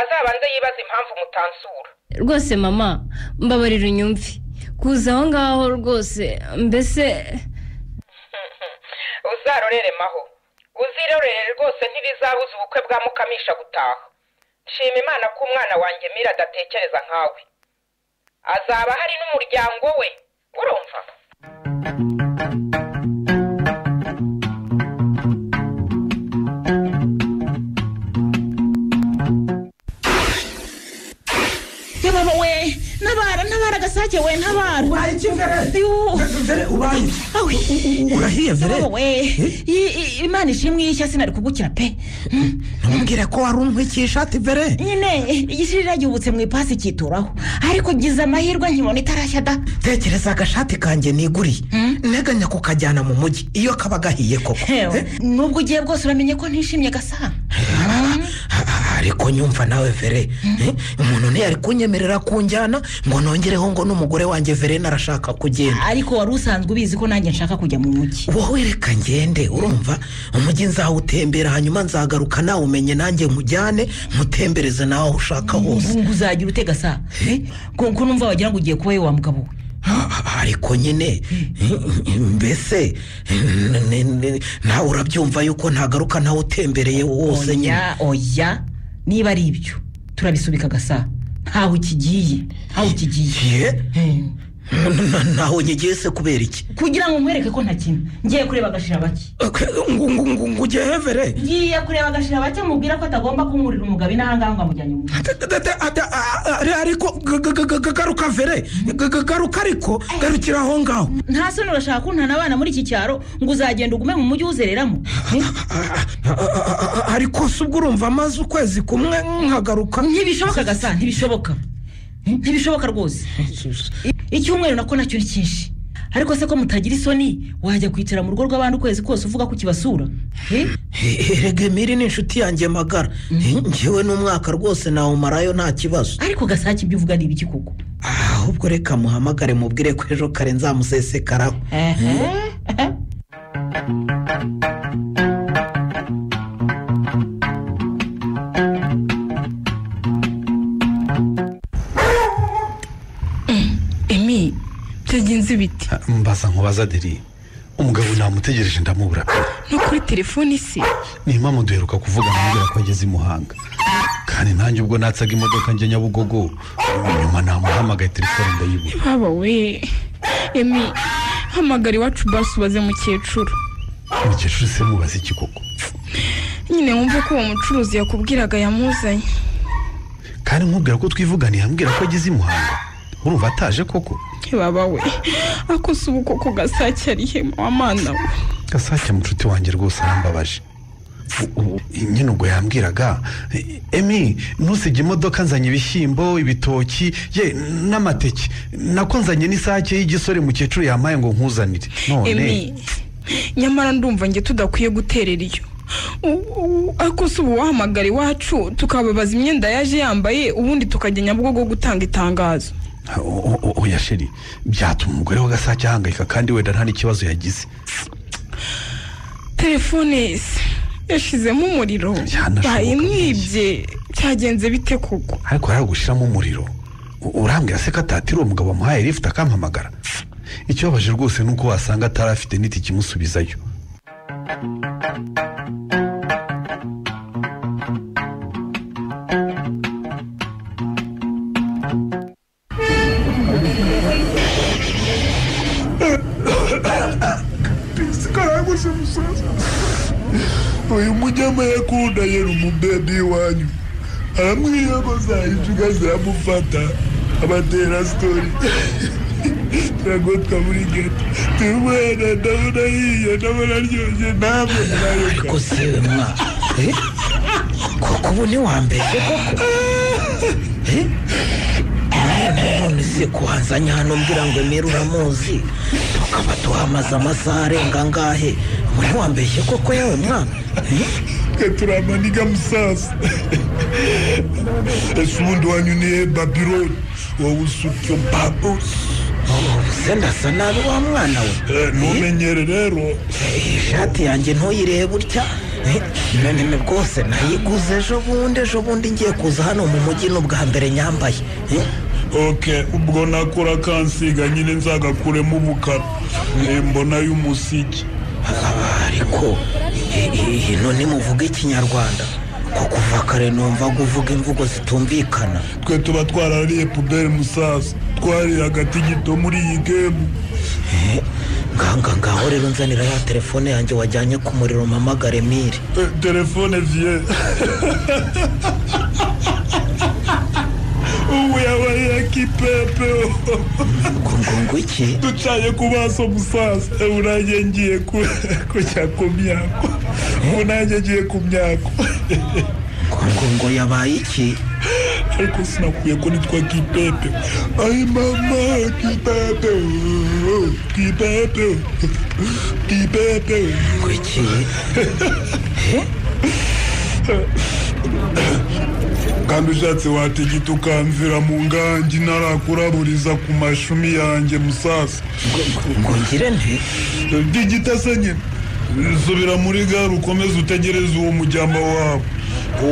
azabanze yibaza impamvu mutansura rwose mama mbabarira unyumve kuza aho ngaho rwose mbese uzarorere maho uzirorere rwose ntibizabuza ubukwe bwa mukamisha gutaha nshima imana ko umwana wanjye mira adatekereza nkawe hazaba hari n'umuryango we urumva yababa we ntabara ntabara agasake we ntabara ubaye iki vere vere ubaye iki urahiye vere we i- i- imana ishimwe y'ishya sinari kugukira pe ntumbwire ko wari umwikiye ishati vere nyine igishirira gihubutse mu ipasi cyituraho ariko ngize amahirwe nkibona itarashya da tekereza agashati kanjye niguriye nteganya kukajyana mu mujyi iyo kaba gahiye koko Hewe, Eh, nubwo ugiye bwose uramenye ko ntishimye gasa ariko nyumva nawe vere eh, umuntu ntiyari kunyemerera kunjyana ngo nongereho ngo n'umugore wanjye vere narashaka kugenda ariko wari usanzwe ubizi ko nanjye nshaka kujya mu mujyi wowe reka ngende urumva umujyi nzawutembera hanyuma nzagaruka nawe umenye nanjye nkujyane nkutembereze nawe aho ushaka hose ngo uzagira ute gasa kuko numva wagira ngo ugiye kuba we wa mugabo we ariko nyine mbese n- n- n- nawe urabyumva yuko ntagaruka nawe utembereye wose nyine oya oya niba ari ibyo turabisubika gasa ntaho kigiye ntaho kigiye naho nyigiye se kubera iki kugira ngo nkwereke ko nta kintu ngiye kureba agashira bake ngo ujye hevere ngiye kureba agashira bake mubwira ko atagomba kunkurira umugabo inahangaha ngo amujyanye mu mujyi ariko g- g- g- g- garuka vere G- g- garuka ariko garukira aho ngaho nta soni urashaka kuntana abana muri iki cyaro ngo uzagenda ugume mu mujyi uzereramo A- a- a- ariko se ubwo urumva amaze ukwezi kumwe nkagaruka ntibishoboka gasa ntibishoboka ntibishoboka rwose I- icyumweru nako nacyo ni cyinshi ariko se ko mutagira isoni wajya kwicara mu rugo rw'abandi ukwezi kose uvuga ko ukibasura Eh? erega miri ni inshuti yanjye magara ngewe n'umwaka rwose nawumarayo nta kibazo ariko gasake ibyo uvuga ni ibiki koko ahubwo reka muhamagare mubwire ko ejo kare nzamusesekaraho emi byagenze ibiti mbaza nkubaza deri umugabo namutegereje ndamubura pe no kuri telefone isi ni impamvu duheruka kuvuga amubwira ko ageze i muhanga kandi nanjye ubwo natsaga imodoka njya nyabugogo nyuma namuhamagaye telefone ndayibura baba we emi hamagara iwacu basi ubaze mukecuru umukecuru se mubaza iki koko nyine wumve ko uwo mucuruzi yakubwiraga yamuzanye kandi nkubwira ko twivuganiye ambwira ko ageze i muhanga urumva ataje koko baba we akose ubu koko gasake ari hema wa mana we gasake mucuti wanjye rwose arambabaje U- u- nyine ubwo yambwiraga emi ntusige imodoka nzanye ibishyimbo ibitoki ye n'amateke nako nzanye n'isake y'igisore mukecuru yampaye ngo nkuzanire none emi nyamara ndumva njye tudakwiye guterera iyo U- u- akose ubu wahamagara iwacu tukababaza imyenda yaje yambaye ubundi tukajya nyabugogo gutanga itangazo O- o- o- oya sheri byatuma umugore wa gasake ahangayika kandi wenda nta n'ikibazo yagize telefone se yashizemo umuriro bayimwibye cyagenze bite koko ariko yaragushyiramo umuriro U- urambwira se ko atatira uwo mugabo wamuhaye lifuti akampamagara ikibabaje rwose ni uko wasanga atari afite n'itike imusubizayo sikaraguze musaza uyu munyama yakunda yera umubebi iwanyu aramwiyabaza injuga ziramufata abatera sitori turagotwa muri geto turumwana ndabona yiyo ndabona aryoshye namwe ariko siwe mwa eh? koko ubu ni wa mbere koko Eh? Eh, none se kuhanzanya hano mbwira ngo emera uramuzi tukaba tuhamaze amasaha arenga angahe muri wambeshye koko yewe mwana turamaniga musaza ese ubundi wanyu ni he babironi wowe usutse babusi se ndasa nabi wa mwana we ntumenyere rero ishati yanjye ntuyirebe utya Eh, none bwose nayiguze ejo bundi ejo bundi ngiye kuza hano mu mujyi ni ubwa mbere nyambaye Eh? ok ubwo nakora kansiga nyine nzagakuremo ubukara Eh, mbona y'umusigi ariko hino nimuvuga ikinyarwanda ko kuva kare numva ngo uvuga imvugo zitumvikana twe tuba twarariye puberi musaza twari hagati gito muri iyi gemu nganga ngaho rero nzanira ya telefone yanjye wajyanye ku muriro mama garemire Eh, telefone vie ubu yabaye yakipepe ngo iki ducanye ku maso musaza Eh, ubu nanjye ngiye ku- kujya ku myako ubu nanjye ngiye ku myako ngo ngo yabaye iki ariko sinakwiye ko nitwa kipepe ayi mama kipepe kipepe kipepe kuki kandi ushatse wategeta ukamvira mu ngangi narakuraburiza ku mashumi yanjye musasa ngo ngire nti digita se nyine subira muri gare ukomeze utegereze uwo mujyamba wawe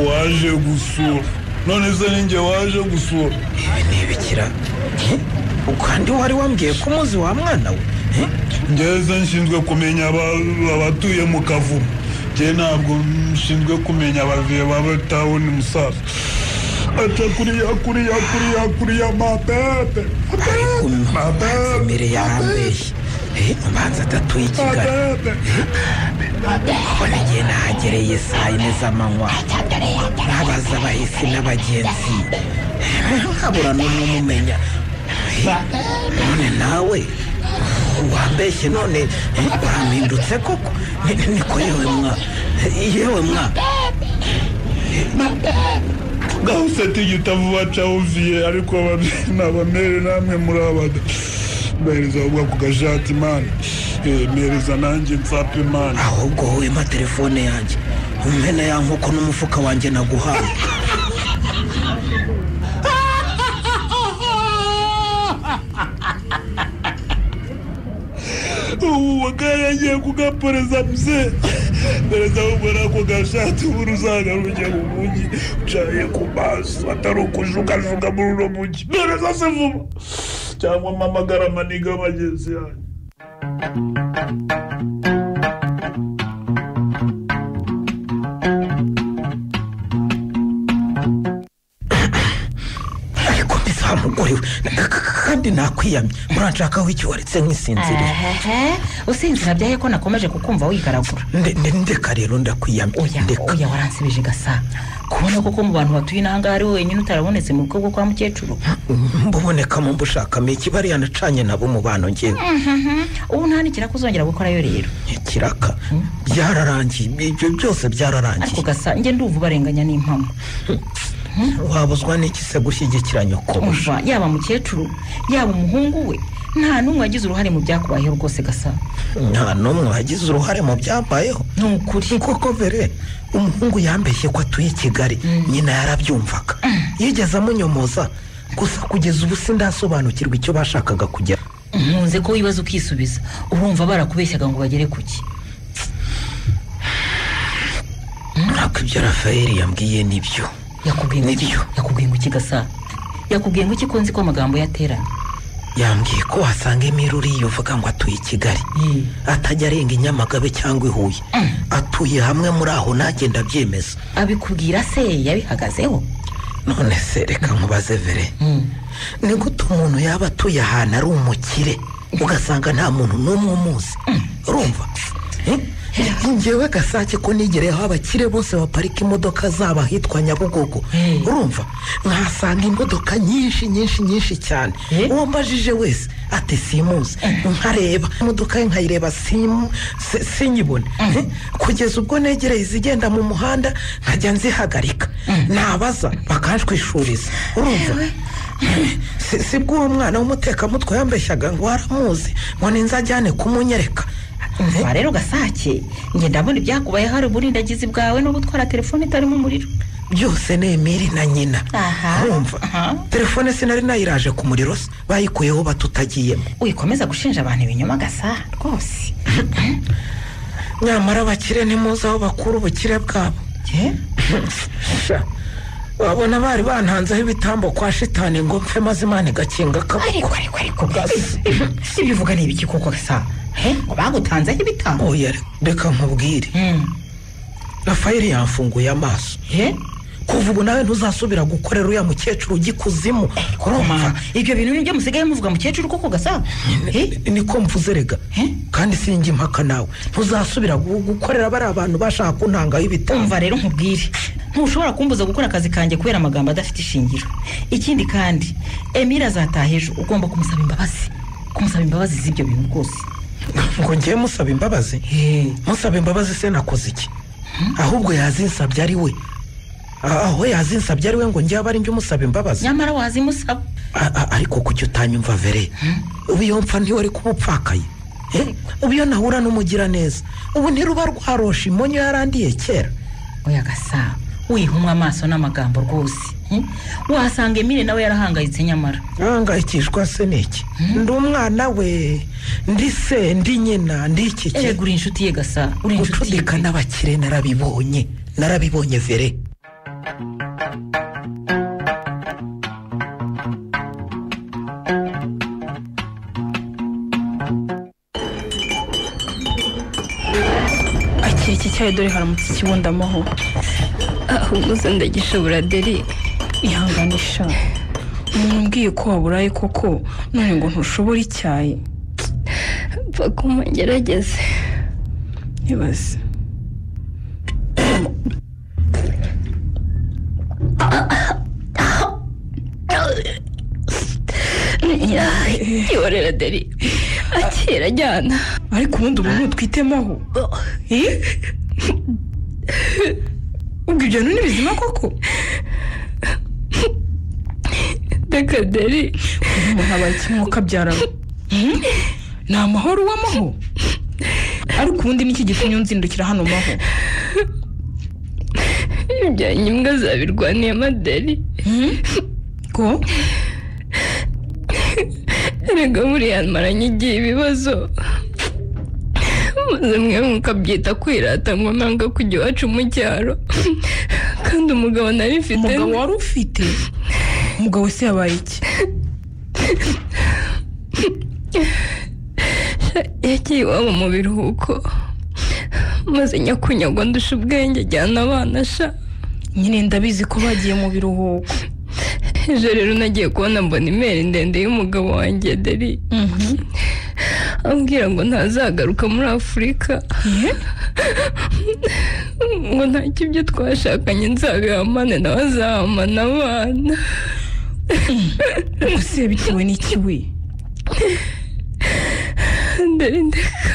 waje gusura none se ninjye waje gusura ntibikira kandi wari wambwiye ko umuzi wa mwana we ngeze nshinzwe kumenya aba- abatuye mu kavumu njye ntabwo nshinzwe kumenya abaviye baba tawuni musaza ata kuriya kuriya kuriya kuriya mapepe umanza imbere yarambeshye umanza adatuye i kigali kubona igihe nahagereye saa yine z'amanywa nabaza abahisi n'abagenzi nkabura n'umwe umumenya none nawe wambeshye none urampindutse koko Ni- niko yewe mwa yewe mwa gahuse tigita vuba cawuviye ariko nabamere namwe muri abada mbereza ahubwo ako gashati mani mpereza nanjye nsapfe mani ahubwo wowe mpa telefone yanjye umena ya nkoko n'umufuka wanjye naguhaye ubu bakaba yagiye kugaporeza muse mpereza ahubwo n'ako gashati ubundi uzagaruke mu mujyi ucaye ku maso atari ukujugajuga muri uno mujyi mpereza se vuba cyangwa mpamagara amaniga bagenzi yanjye ariko mugore we kandi nakwiyamye muranshakaho iki waretse nk'isinziriye usinzira byaye ko nakomeje kukumva wigaragura Nde- nde- ndeka rero ndakwiyamye oya oya waransibije gasa kubona koko mu bantu batuye n'ahangaha ari wowe wenyine utarabonetse mu bwoko kwa mukecuru mbubonekamo mbushakamo iki bariya nacanye nabo mu bantu ngewe ubu nta n'ikiraka uzongera gukorayo rero ikiraka byararangiye ibyo byose ariko byararangiye gasa njye ndumva ubarenganya n'impamo wabuzwa n'iki se gushyigikira nyoko umva yaba mukecuru yaba umuhungu we nta n'umwe wagize uruhare mu byakubayeho rwose gasa nta n'umwe wagize uruhare mu byambayeho ni ukuri koko vere umuhungu yambeshye ko atuye i kigali nyina yarabyumvaga yigeze amunyomoza gusa kugeza ubu sindasobanukirwa icyo bashakaga kugera nkunze ko wibaza ukisubiza urumva barakubeshyaga ngo bagere ku ki ntabwo ibyo rafayeli yambwiye nibyo yakubwiye ngo iki Nibyo. yakubwiye ngo iki gasa yakubwiye ngo iki ko nzi ko amagambo yateranye yambwiye ko wasanga imiruri uvuga ngo atuye i kigali atajya arenga i nyamagabe cyangwa i huye atuye hamwe muri aho nagenda abyemeza abikubwira se yabihagazeho none se reka nkubaze vere ni gute umuntu yaba atuye ahantu ari umukire ugasanga nta muntu n'umwe umuzi urumva ngewe gasake ko nigereyeho abakire bose baparika imodoka zabo ahitwa nyabugogo urumva nkahasanga imodoka nyinshi nyinshi nyinshi cyane uwo mbajije wese ati simuzi nkareba imodoka ye nkayireba simu si- sinyibone Eh, kugeza ubwo negereye izigenda mu muhanda nkajya nzihagarika nabaza bakanshwishuriza urumva Si- si bwo uwo mwana w'umutekamutwe yambeshyaga ngo waramuzi ngo ninzajyane kumunyereka umva rero gasake ngenda mbona ibyakubayeho hari uburindagizi bwawe no gutwara telefone itarimo umuriro byose ni emiri na nyina Aha. urumva Aha. telefone sinari nayiraje ku muriro se bayikuyeho batutagiyemo wikomeza gushinja abantu ibinyoma gasa rwose nyamara abakire nimuzi aho bakura ubukire bwabo Eh? Sha, wabona bari bantanzeho ibitambo kwa shitani ngo mpfe maze imana igakinga ariko akaboko ariko ariko gasa ibyo uvuga ni ibiki koko gasa Eh? ngo bagutanzeho ibitambo oya reka nkubwire Mm. rafayeli yamfunguye amaso Eh? kuva ubu nawe ntuzasubira gukorera uriya mukecuru ugikuzimu kurumva ibyo bintu nibyo musigaye muvuga mukecuru koko gasa niko mvuze rega kandi sinjye impaka nawe ntuzasubira gu- gukorera bariya bantu bashaka kuntangaho ibitabo umva rero nkubwire ntushobora kumbuza gukora akazi kanjye kubera amagambo adafite ishingiro ikindi kandi emile azataha ejo ugomba kumusaba imbabazi kumusaba imbabazi z'ibyo bintu rwose ngo ngiye musaba imbabazi musaba imbabazi se nakoze iki ahubwo yazinsabye ari we A- aho yazinsabye ari we ngo njye abari njye umusaba imbabazi nyamara wazimusaba A- a- ariko kuki utanyumva vere ubu iyo mpfa ntiyo ari kuba upfakaye Eh, ubu iyo nahura n'umugiraneza ubu ntiruba rwarosha imonyo yarandiye kera oya gasa wihumwa amaso n'amagambo rwose hmm? wasanga emile nawe yarahangayitse nyamara ahangayikishwa se ni iki ndi umwana we ndi se ndi nyina ndi iki ki erega uri inshuti ye gasa uri inshuti ye gucudika n'abakire narabibonye narabibonye vere akira iki cyayi dore haramutse ikibundamaho ahubwo se ndagishobora deri ihanganisha umuntu umbwiye ko waburaye koko none ngo ntushobora icyayi pfa kumungerageze ibaze yorera deri akira ajyana ariko ubundi umuntu utwitemaho Eh? ubwo ibyo bintu ni bizima koko reka deri uyu muntu abaye kimwuka abyara Hmm? ni amahoro uwamaho ariko ubundi n'iki gitumye unzindukira hano maho ibyanyu imbwa zabirwaniyemo deri ko erega buriya maranye igihe ibibazo maze mwe mukabyita kwirata ngo nanga kujya iwacu mu cyaro kandi umugabo nari mfite umugabo wari ufite umugabo se yabaye iki yagiye iwabo mu biruhuko maze nyakunyagwa ndusha ubwenge ajyana abana sha nyine ndabizi ko bagiye mu biruhuko ejo rero nagiye kubona mbona imeri ndende y'umugabo wanjye deri ambwira ngo ntazagaruka muri afurika ngo nta kibyo twashakanye nzabihamane nawe azahamana abana ese bitewe n'iki we ndari ndeka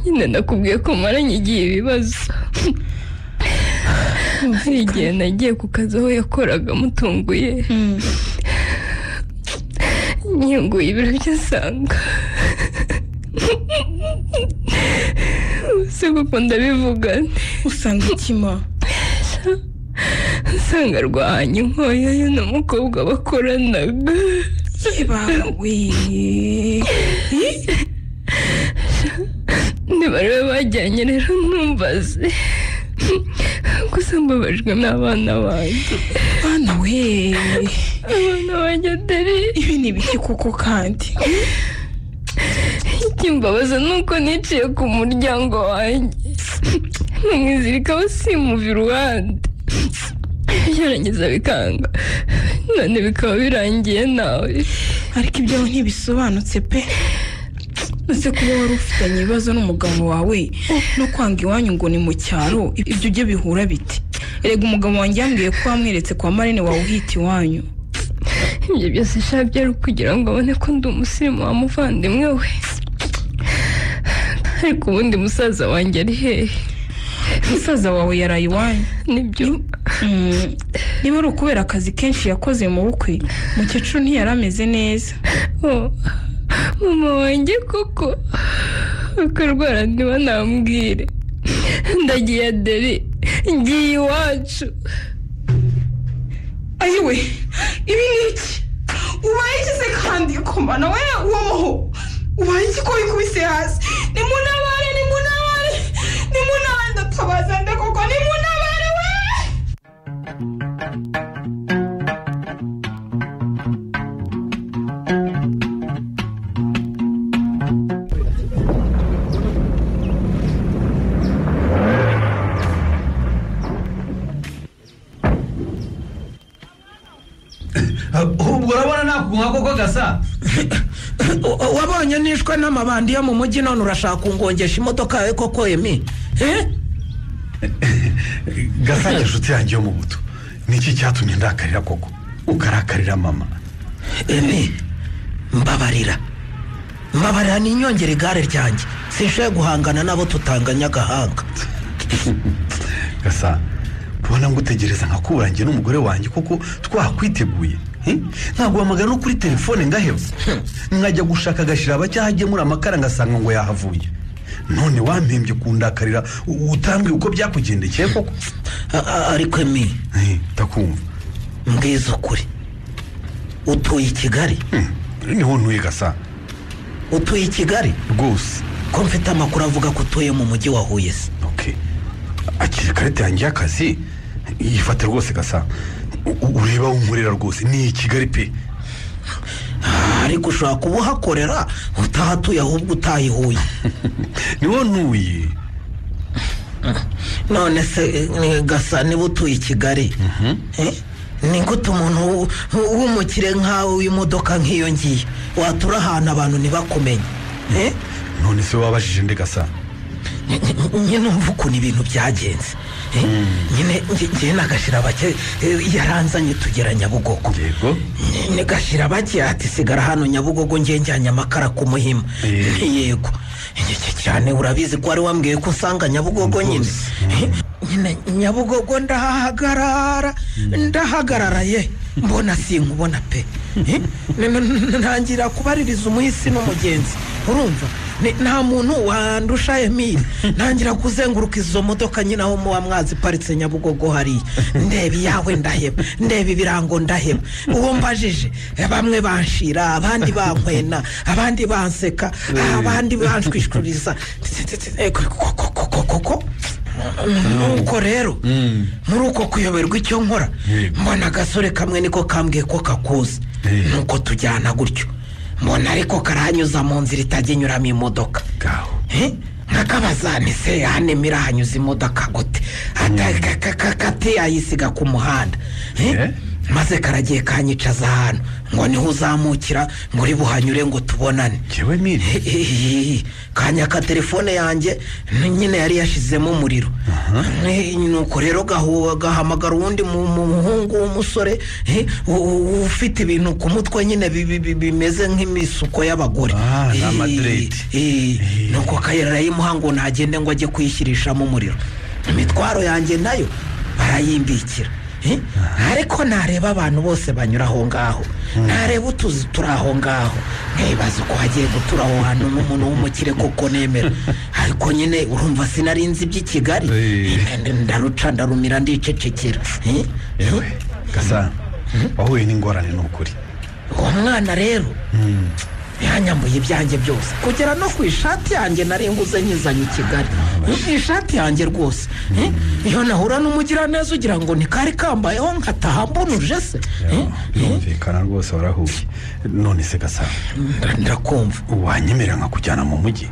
nyine nakubwiye ko maranye igihe ibibazo hari igihe nagiye ku kazi aho yakoraga mutunguye nyunguye ibiro byasanga se kuko ndabivugana usanga ikima nsanga rwahanye inkoya ye n'umukobwa bakoranaga yebawe niba ariwe bajyanye rero ntumbaze gusa mbabajwe n'abana banjye bana we abana banjye deri ibi ni ibiki koko kandi ikimbabaza ni uko niciye ku muryango wanjye nkamwizirikaho simuva iruhande byarangiza bikanga none bikaba birangiye nawe ariko ibyawe ntibisobanutse pe ese kuba wari ufitanye ibibazo n'umugabo wawe no kwanga iwanyu ngo ni mu cyaro ibyo ujye bihura bite erega umugabo wanjye yambwiye ko wamweretse kwa marine wawe uhita iwanyu ibyo byose sha byari kugira ngo abone ko ndi umusirimu wa muvandimwe we ariko ubundi musaza wanjye ari hehe umusaza wawe yaraye iwanyu nibyo Mm, niba ari ukubera akazi kenshi yakoze mu bukwe mukecuru ntiyari ameze neza Oh, mama wanjye koko akarwara niba nambwire ndagiye aderi ngiye iwacu ayiwe ibi ni iki ubaye ikize kandi komana we uwomoho ubaye iki ko wikubise hasi nimunabare nimunabare nimunabare ndatabaza ndakoko nimunabare we ubwo urabona nakuguha koko gasa wabonye nishwe n'amabandi yo mu mujyi none urashaka kungongesha imodoka yawe koko emi Eh? gasage inshuti yanjye yo mu buto ni iki cyatumye ndakarira koko ukarakarira mama emi mbabarira mbabarira ni inyongera igare ryanjye sinshoye guhangana nabo tutanganya agahanga gasa ubona ngutegereza nkakura njye n'umugore wanjye kuko twakwiteguye Eh? naguhamagara no kuri telefone ngaheba nkajya gushaka agashyiraba cyangwa agemura amakara ngasanga ngo yahavuye none wampembye kundakarira u- utambwiye uko byakugendekeye koko ariko emi ndakumva mbwiza ukuri utuye i kigali niho ntuye gasa utuye i kigali rwose ko mfite amakuru avuga ko utuye mu mujyi wa huye se akiri ikarita yanjye y'akazi yifate rwose gasa U- ureba aho unkorera rwose ni i kigali pe ariko ushobora kuba uhakorera utahatuye ahubwo utayihuye niwo ntuye none se eh, ni gasa niba utuye i kigali Eh? ni gute umuntu w'u- w'umukire nkawe w'imodoka nk'iyo ngiyo watura ahantu abantu ntibakumenye Eh? none se wabajije ndi gasa nyine umva ukuntu ibintu byagenze Eh? nyine nge- ngewe na gashyirabake eh, yaranzanye tugera nyabugogo yego ni gashyirabake ati sigara hano nyabugogo ngewe njyanye amakara ku muhima Nti yego iki cyane urabizi ko wari wambwiye ko usanga nyabugogo nyine Eh, nyine nyabugogo ndahagarara ndahagarara ye mbona sinkubona pe Eh, n- n- ntangira kubaririza umuhisi n'umugenzi urumva Ni- nta muntu wandusha emile ntangira kuzenguruka izo modoka nyine aho muba mwazi iparitse nyabugogo hariya ndeba iyawe ndaheba ndeba ibirango ndaheba uwo mbajije eh, bamwe banshira abandi bankwena abandi banseka abandi banshwishuriza koko nuko rero muri uko kuyoberwa icyo nkora mbona agasore kamwe niko kambwiye ko kakuzi nuko tujyana gutyo mbona ariko karahanyuza mu nzira itajya inyuramo imodoka Eh? nkakabaza ni se yahanemo irahanyuza imodoka gute Ata- ka- ka- ka- kati ayisiga ku muhanda Eh? maze karagiye kanyicaza ahantu ngo niho uzamukira ngo uri buhanyure ngo tubonane jewe mire kanya ka telefone yanjye n- nyine yari yashizemo umuriro Eh, nuko rero gahu- gahamagara uwundi mu- mu- muhungu w'umusore eh, u- u- ufite ibintu ku mutwe nyine bi- bi- bi- bimeze nk'imisuko y'abagore ni Eh, amadiredi. eh, nuko akayira arayimuha ngo ntagende ngo ajye kuyishyirishamo umuriro imitwaro yanjye nayo barayimbikira Eh, ariko nareba abantu bose banyura aho ngaho nareba utuzi turi aho ngaho nkibaza uko hagiye gutura aho hantu n'umuntu w'umukire koko nemera ariko nyine urumva sinarinzi iby'i kigali ndaruca ndarumira ndicecekera Eh, yewe gasa wahuye n'ingorane ni ukuri uwo mwana rero yanyambuye ibyanjye byose kugera no ku ishati yanjye nari nguze nyizanye i kigali ishati yanjye rwose Eh, iyo nahura n'umugiraneza ugira ngo ni kari kambayeho nkataha mbonuje se Eh, birumvikana rwose warahuye none se gasa ndakumva wanyemerera nkakujyana mu mujyi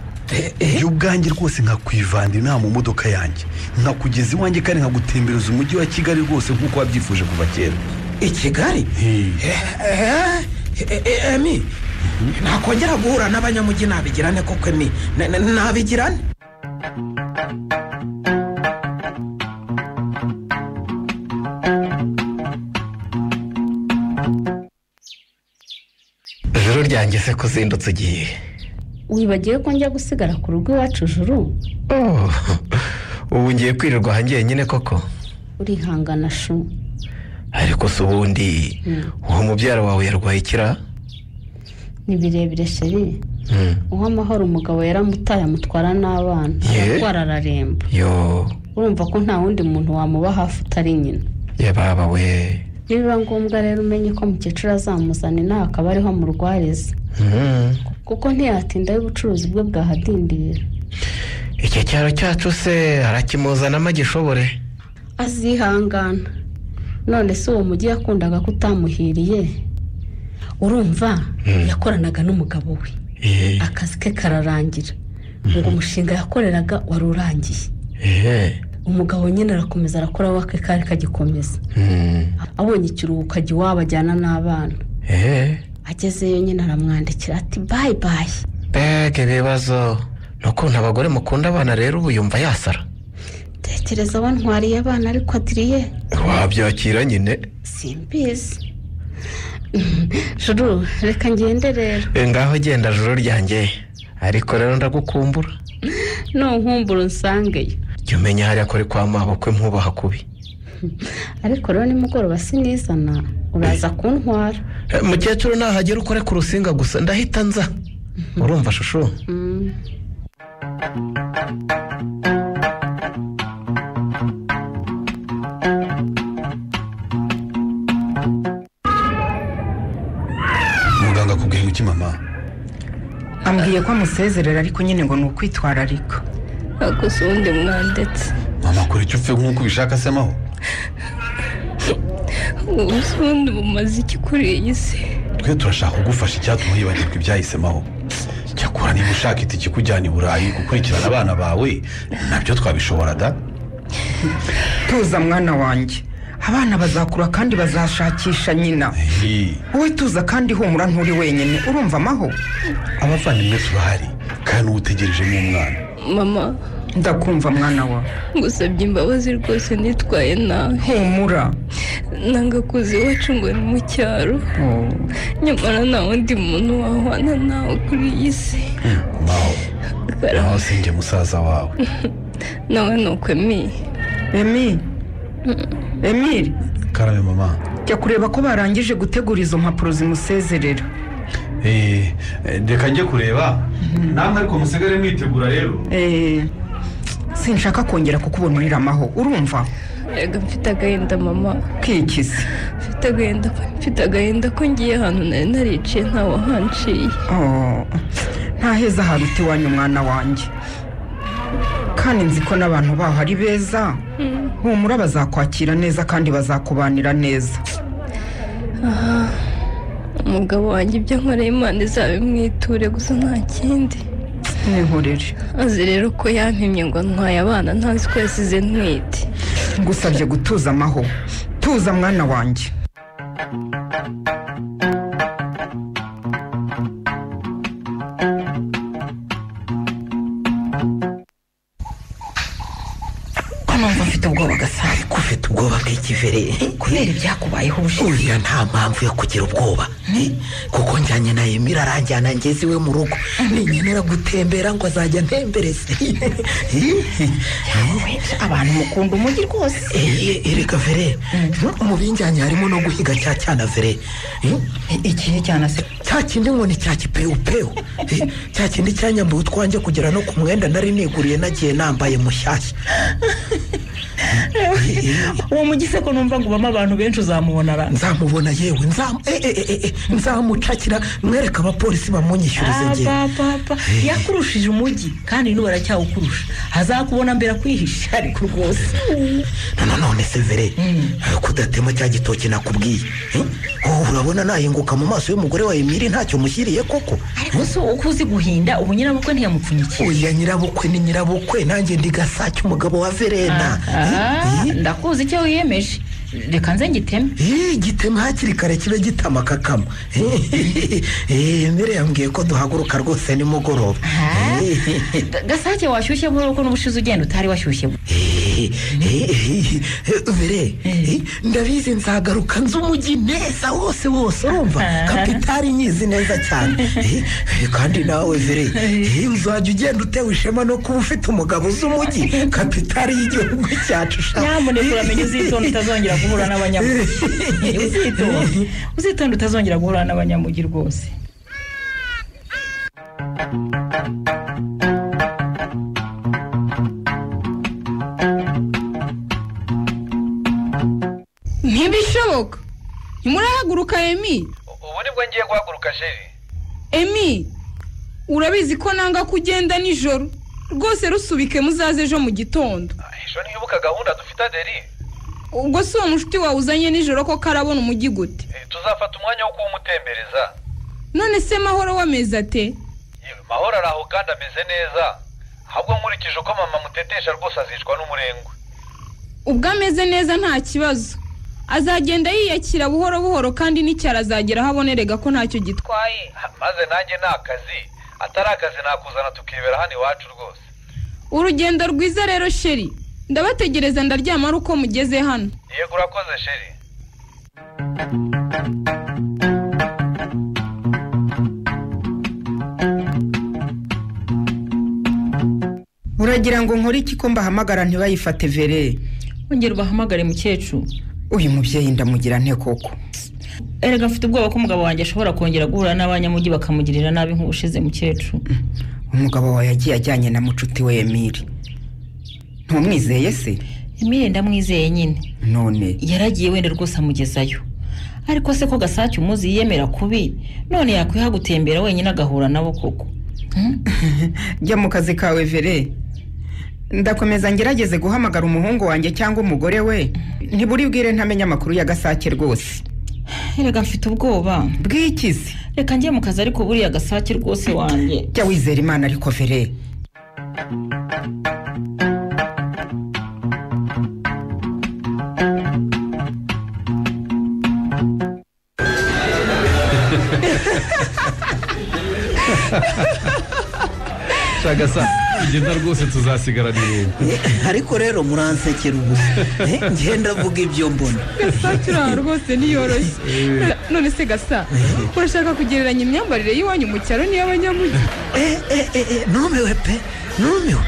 iyo ubwanjye rwose nkakwivana inama mu modoka yanjye nkakugeza iwanjye kandi nkagutembereza umujyi wa kigali rwose nk'uko wabyifuje kuva kera i kigali Eh, eh, eh, emi nakongera guhura n'abanyamujyi nabigirane koko emi Na- na- nabigirane ijoro ryanjye se ko uzindutse ugiye wibagiwe ko njya gusigara ku rugo iwacu juru Oh, ubu ngiye kwirirwa aha njyenyine koko urihangana shu ariko se ubundi Mm. uwo mubyara wawe yarwaye ikira ni birebire sheri uha amahoro umugabo yaramutaye amutwara n'abana Yeah. aratwara araremba yo urumva ko nta wundi muntu wamuba hafi utari nyina yababa we nibiba ngombwa rero umenye ko mukecuru azamuzana inaha akaba ariho amurwariza Mm. kuko ntiyatindaho ubucuruzi bwe bwahadindira icyo cyaro cyacu se arakimuzanamo agishobore azihangana none se uwo mujyi yakundaga ko utamuhiriye urumva yakoranaga n'umugabo we Eh, akazi ke kararangira ngo umushinga yakoreraga wari urangiye eh, umugabo nyine arakomeza arakora wake kari kagikomeza abonye ikiruhuko ajya iwabo ajyana n'abana eee agezeyo nyine aramwandikira ati bayi bayi mbega ibibazo ni ukuntu abagore mukunda abana rero ubu yumva yasara tekereza bantwariye abana ariko adiriye wabyakira nyine simbizi juru reka ngende rero ngaho genda joro ryanjye ariko rero ndagukumbura ntunkumbura unsangeyo jya umenya hariya kuri kwa mabukwe nkubaha kubi ariko rero nimugoroba sinizana uraza kuntwara Eh, mukecuru nahagera ukore ku rusinga gusa ndahita nza urumva shusho muganga akubwira iki mama ambwiye ko amusezerera ariko nyine ngo ni ukwitwararika hakoze uwundi mwanditse mama kora icyo upfe nk'uko ubishaka se maho ubuze ubundi bumaze iki kuri iyi si twe turashaka kugufasha icyatuma hibagirwa ibyahisemaho cyakora niba ushaka itike ikujyana i burayi gukurikirana abana bawe nabyo twabishobora da tuza mwana wanjye abana bazakura kandi bazashakisha nyina Iyi, wowe tuza kandi humura nturi wenyine urumva amaho abavandimwe turahari kandi uba utegereje n'umwana mama ndakumva mwana wa ngusabye imbabazi rwose nitwaye nawe humura nanga kuza iwacu ngo ni mu cyaro nyamara nta wundi muntu wahwana nawe kuri iyi si maho Karame, naho sinjye musaza wawe nawe ni uko emi emi emiri karabe mama jya kureba ko barangije gutegura izo mpapuro zimusezerera Eh, eh, reka njye kureba namwe ariko musigare mwitegura rero Eh, sinshaka kongera kukubona urira amaho urumva erega mfite agahinda mama kwikize mfite agahinda mfite agahinda ko ngiye ahantu nari nariciye ntawahanciye Oh, nta heza haruta iwanyu mwana wanjye kandi nzi ko n'abantu baho ari beza humura bazakwakira neza kandi bazakubanira neza umugabo wanjye ibyo nkoreye imana izabimwiture gusa nta kindi n'inkorere azi rero ko yampimye ngo ntwaye abana ntazi ko yasize ntwite ngusabye gutuza amaho tuza mwana wanjye ko numva mfite ubwoba gasa ko ufite ubwoba bw'ikivere kubera ibyakubayeho ubushize uriya nta mpamvu yo kugira ubwoba eh, kuko njyanye na yemira aranjyana ngeze iwe mu rugo ninkenera gutembera ngo azajya ntembereze abantu mukunda umujyi rwose erega vere mu binjyanye harimo no guhiga cya cyana vere eh, iki ni cyana se cya kindi ngo ni cya kipewupewu Eh, cya kindi cyanyambuye utwanjye kugera no ku mwenda nari niguriye nagiye nambaye mushyashya uwo mujyi se ko numva ngo ubamo abantu benshi uzamubonara nzamubona yewe nzam- eh, eh, eh, eh, nzamucakira mwereka abapolisi bamunyishyurize ngewe papa yakurushije umujyi kandi n'ubu aracyawukurusha azakubona mbere akwihishe ariko rwose none none severe kudatema cya gitoki nakubwiye Eh? Oh, urabona nahinguka mu maso y'umugore wa emiri ntacyo mushyiriye koko ariko se uko uzi guhinda ubu nyirabukwe ntiyamupfunyikiye oya nyirabukwe ni nyirabukwe nanjye ndi gasake umugabo wa verena Ah, ndakuzi icyo wiyemeje reka nze ngiteme Eh, gitema hakiri kare kibe gitamaka kama emere yambwiye ko duhaguruka rwose nimugoroba Ah. Eh, Ga- gasake washyushye buhoro kuko n'ubushize ugenda utari washyushye Eh, eh, eh, eh, vere eh, ndabizi nzagaruka nzi umujyi neza wose wose urumva kapitari nyizi neza cyane Eh, eh, kandi nawe vere eh, uzajya ugenda utewe ishema no kuba ufite umugabo uzi umujyi kapitari y'igihugu cyacu sha. nyamuneka uramenye uzitonda utazongera guhura n'abanyamugi uzitonda uzitonda utazongera guhura n'abanyamugi rwose ntibishoboka murahaguruka emi ubu nibwo ngiye guhaguruka jeri emi urabizi ko nanga ko ugenda nijoro rwose rusubike muzaze ejo mu gitondo ejo ntibuka gahunda dufite aderi ubwo si uwo mushuti wawe uzanye nijoro ko karabona umujyi gute tuzafata umwanya wo kuwumutembereza none se mahoro wameze ate yewe mahoro ari aho kandi ameze neza ahubwo nkurikije uko mama amutetesha rwose azicwa n'umurengwe ubwo ameze neza nta kibazo azagenda yiyakira buhoro buhoro kandi n'icyaro azagera aho abonerega ko ntacyo gitwaye maze nanjye ni akazi atari akazi nakuzana tukibera hano iwacu rwose urugendo rwiza rero sheri ndabategereza ndaryama ari uko mugeze hano yego urakoze sheri uragira ngo nkore iki ko mbahamagara ntibayifate vere wongera ubahamagare mukecuru uyu mubyeyi ndamugira nte koko erega mfite ubwoba ko umugabo wanjye ashobora kongera guhura n'abanyamujyi bakamugirira nabi nk'ubushize mukecuru umugabo wawe yagiye ajyanye na mucuti we emile ntumwizeye se emile ndamwizeye nyine none yaragiye wenda rwose amugezayo ariko se ko gasake umuzi yiyemera kubi none yakwiha gutembera wenyine agahura nabo koko jya mu kazi kawe vere ndakomeza ngerageze guhamagara umuhungu wanjye cyangwa umugore we ntiburibwire ntamenya amakuru ya gasake rwose erega mfite ubwoba bw'ikizi reka njye mu kazi ariko buriya gasake rwose wanjye jya wizera imana ariko vere shaka sa ngenda rwose tuzasigarana irungu ariko rero muransekera ubusa Eh, ngenda mvuga ibyo mbona gasake uraha rwose niyoroshye none se gasa urashaka kugereranya imyambarire y'iwanyu mu cyaro n'iy'abanyamujyi numiwe pe numiwe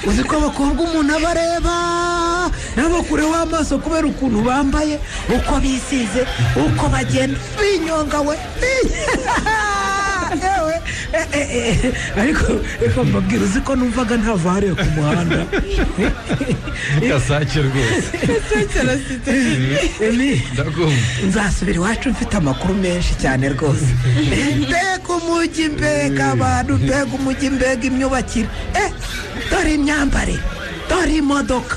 uzi ko abakobwa umuntu aba areba n'abakureho amaso kubera ukuntu bambaye uko bisize uko bagenda binyonga we Yewe, eh, eh, eh, ariko reka mbabwira uzi ko numvaga nta vare ku muhanda gasake rwose Emi, ndakumva nzasubira iwacu mfite amakuru menshi cyane rwose mbega umujyi mbega abantu mbega umujyi mbega imyubakire eh dore imyambare dore imodoka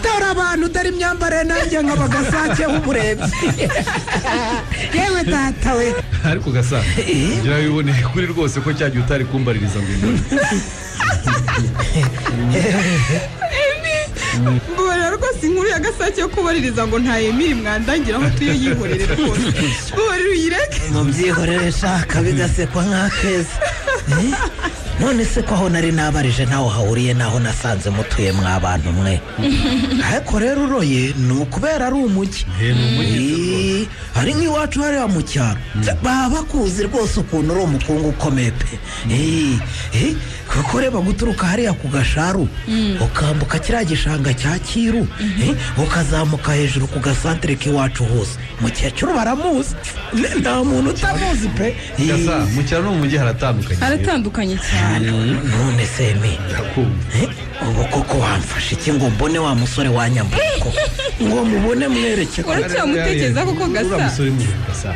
dore abantu dore imyambare nanjye nkaba gasake w'umurebyi yewe data we ariko gasa ngira biboneye kuri rwose ko cya gihe utari kumbaririza ngo imbone mbabarira rwose inkuru ya gasake yo kubaririza ngo nta emile mwandangira aho tuyo yihorere rwose mbabarira uyireke mubyihorere shaka bigasekwa nk'akeza Eh, none se ko aho nari nabarije ntaho hahuriye naho nasanze mutuye mwabantu mwe ariko rero uroye ni ukubera ari umujyi Eh, ari nk'iwacu hariya mu cyaro baba bakuzi rwose ukuntu uri umukungu ukomeye pe Eh, eh, kuko reba guturuka hariya ku gasharu ukambuka kiriya gishanga cya kiru eh, ukazamuka hejuru ku gasantere k'iwacu hose mukecuru baramuzi Ne- nta muntu utamuzi pe Eh, gasa mu cyaro no mu mujyi haratandukanye aratandukanye cyane none se Emi, ndakumva Eh, ubu koko wamfashe iki ngo mbone wa musore wanyambuko ngo mubone mwereke ko uracyamutekereza koko uriya gasa musore mwiza gasa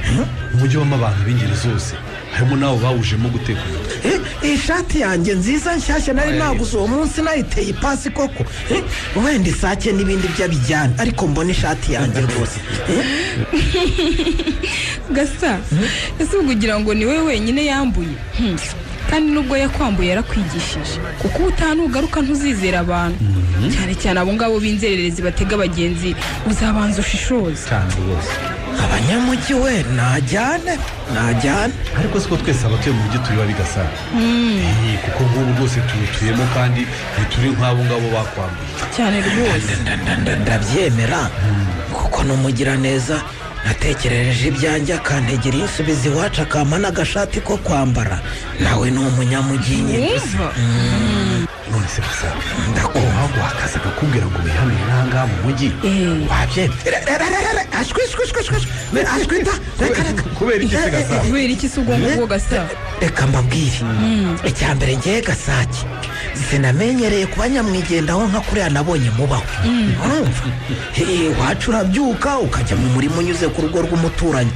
umujyi wabamo abantu b'ingeri zose harimo n'abo bawujemo guteka umutwe Eh, iyi shati yanjye nziza nshyashya nari naguze uwo munsi nayiteye ipasi koko Eh, wenda isake n'ibindi by'abijyana ariko mbone ishati yanjye rwose Eh, gasa ese ubwo ugira ngo ni wowe wenyine yambuye Hmm. kandi n'ubwo yakwambuye yarakwigishije kuko ubutaha nugaruka ntuzizera abantu cyane cyane abo ngabo b'inzererezi batega abagenzi uzabanza ushishoze cyane rwose abanyamujyi we najyane najyane ariko siko twese abatuye mu mujyi turiba bigasa Eh, kuko nk'ubu rwose tuwutuyemo kandi ntituri nk'abo ngabo bakwambuye cyane rwose Nda- nda- nda- ndabyemera kuko numugiraneza natekerereje ibyanjye akantegera insubiza iwacu akampa n'agashati ko kwambara nawe ni umunyamujyi nyine none se gusa ndakubaho guhakaza akakubwira ngo wihanure n'ahangaha mu mujyi wabyemera kubera iki se gasa kubera iki se ubwonko bwo gasa reka mbabwire icya mbere ngewe gasake sinamenyereye kuba nyamwigendaho nka kuriya nabonye mubaho urumva Eh, iwacu urabyuka ukajya mu murima unyuze ku rugo rw'umuturanyi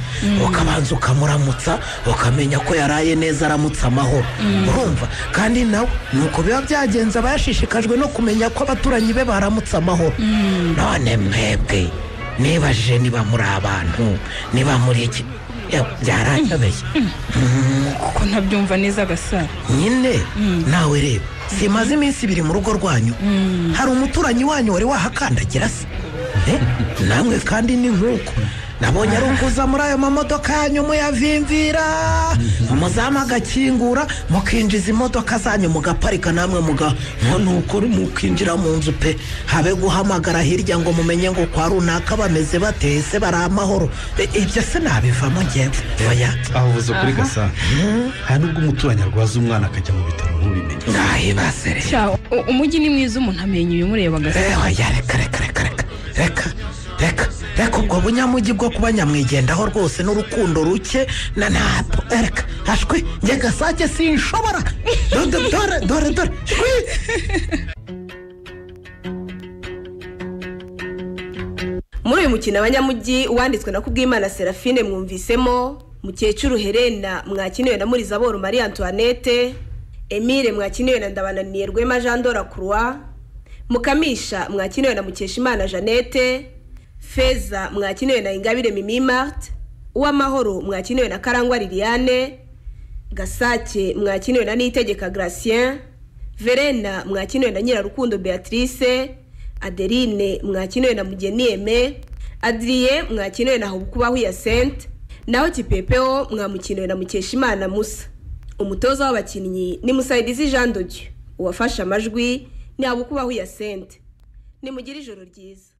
ukabanza ukamuramutsa ukamenya ko yaraye neza aramutse amahoro urumva kandi nawe nuko biba byagenze aba yashishikajwe no kumenya ko abaturanyi be baramutse amahoro none mwebwe nibajije niba muri abantu niba muri iki Eh, byaranyobeye kuko ntabyumva neza gasa nyine nawe reba simaze iminsi ibiri mu rugo rwanyu hari umuturanyi wanyu wari wahakandagira se namwe kandi ni nk'uko nabonye ari ukuza muri ayo mamodoka yanyu muyavimvira umuzamu agakingura mukinjiza imodoka zanyu mugaparika namwe muga nuko mukinjira mu nzu pe habe guhamagara hirya ngo mumenye ngo kwa runaka bameze batese bari amahoro E, ibyo se nabivamo ngewe oya aho uvuze kuri Aha. gasa hari n'ubwo umuturanyi arwaza umwana akajya mu bitaro ntubimenye ntahibaze Cya, u- umujyi ni mwiza umuntu amenya ibimureba agasa reka reka ubwo bunyamujyi bwo kuba nyamwigendaho rwose n'urukundo ruke na ntabwo reka hashwe njye gasake sinshobora Do- do- dore dore dore shwi muri uyu mukino abanyamujyi wanditswe na kubwimana serafine mwumvisemo mukecuru herena mwakiniwe na murizaboro marie antoinette emile mwakiniwe na ndabananiye rwema jean dora croix mukamisha mwakiniwe na mukeshimana jeannette feza mwakiniwe na ingabire mimi mart uwamahoro mwakiniwe na karangwa liliane gasake mwakiniwe na nitegeka gracien verena mwakiniwe na nyirarukundo beatrice adeline mwakiniwe na mugeni eme adriye mwakiniwe na hubukubahu yasente naho kipepeo mwamukiniwe na mukeshimana musa umutoza w'abakinnyi ni musayidizi jean dodieu uwafashe amajwi ni habukubahu yasente nimugire ijoro ryiza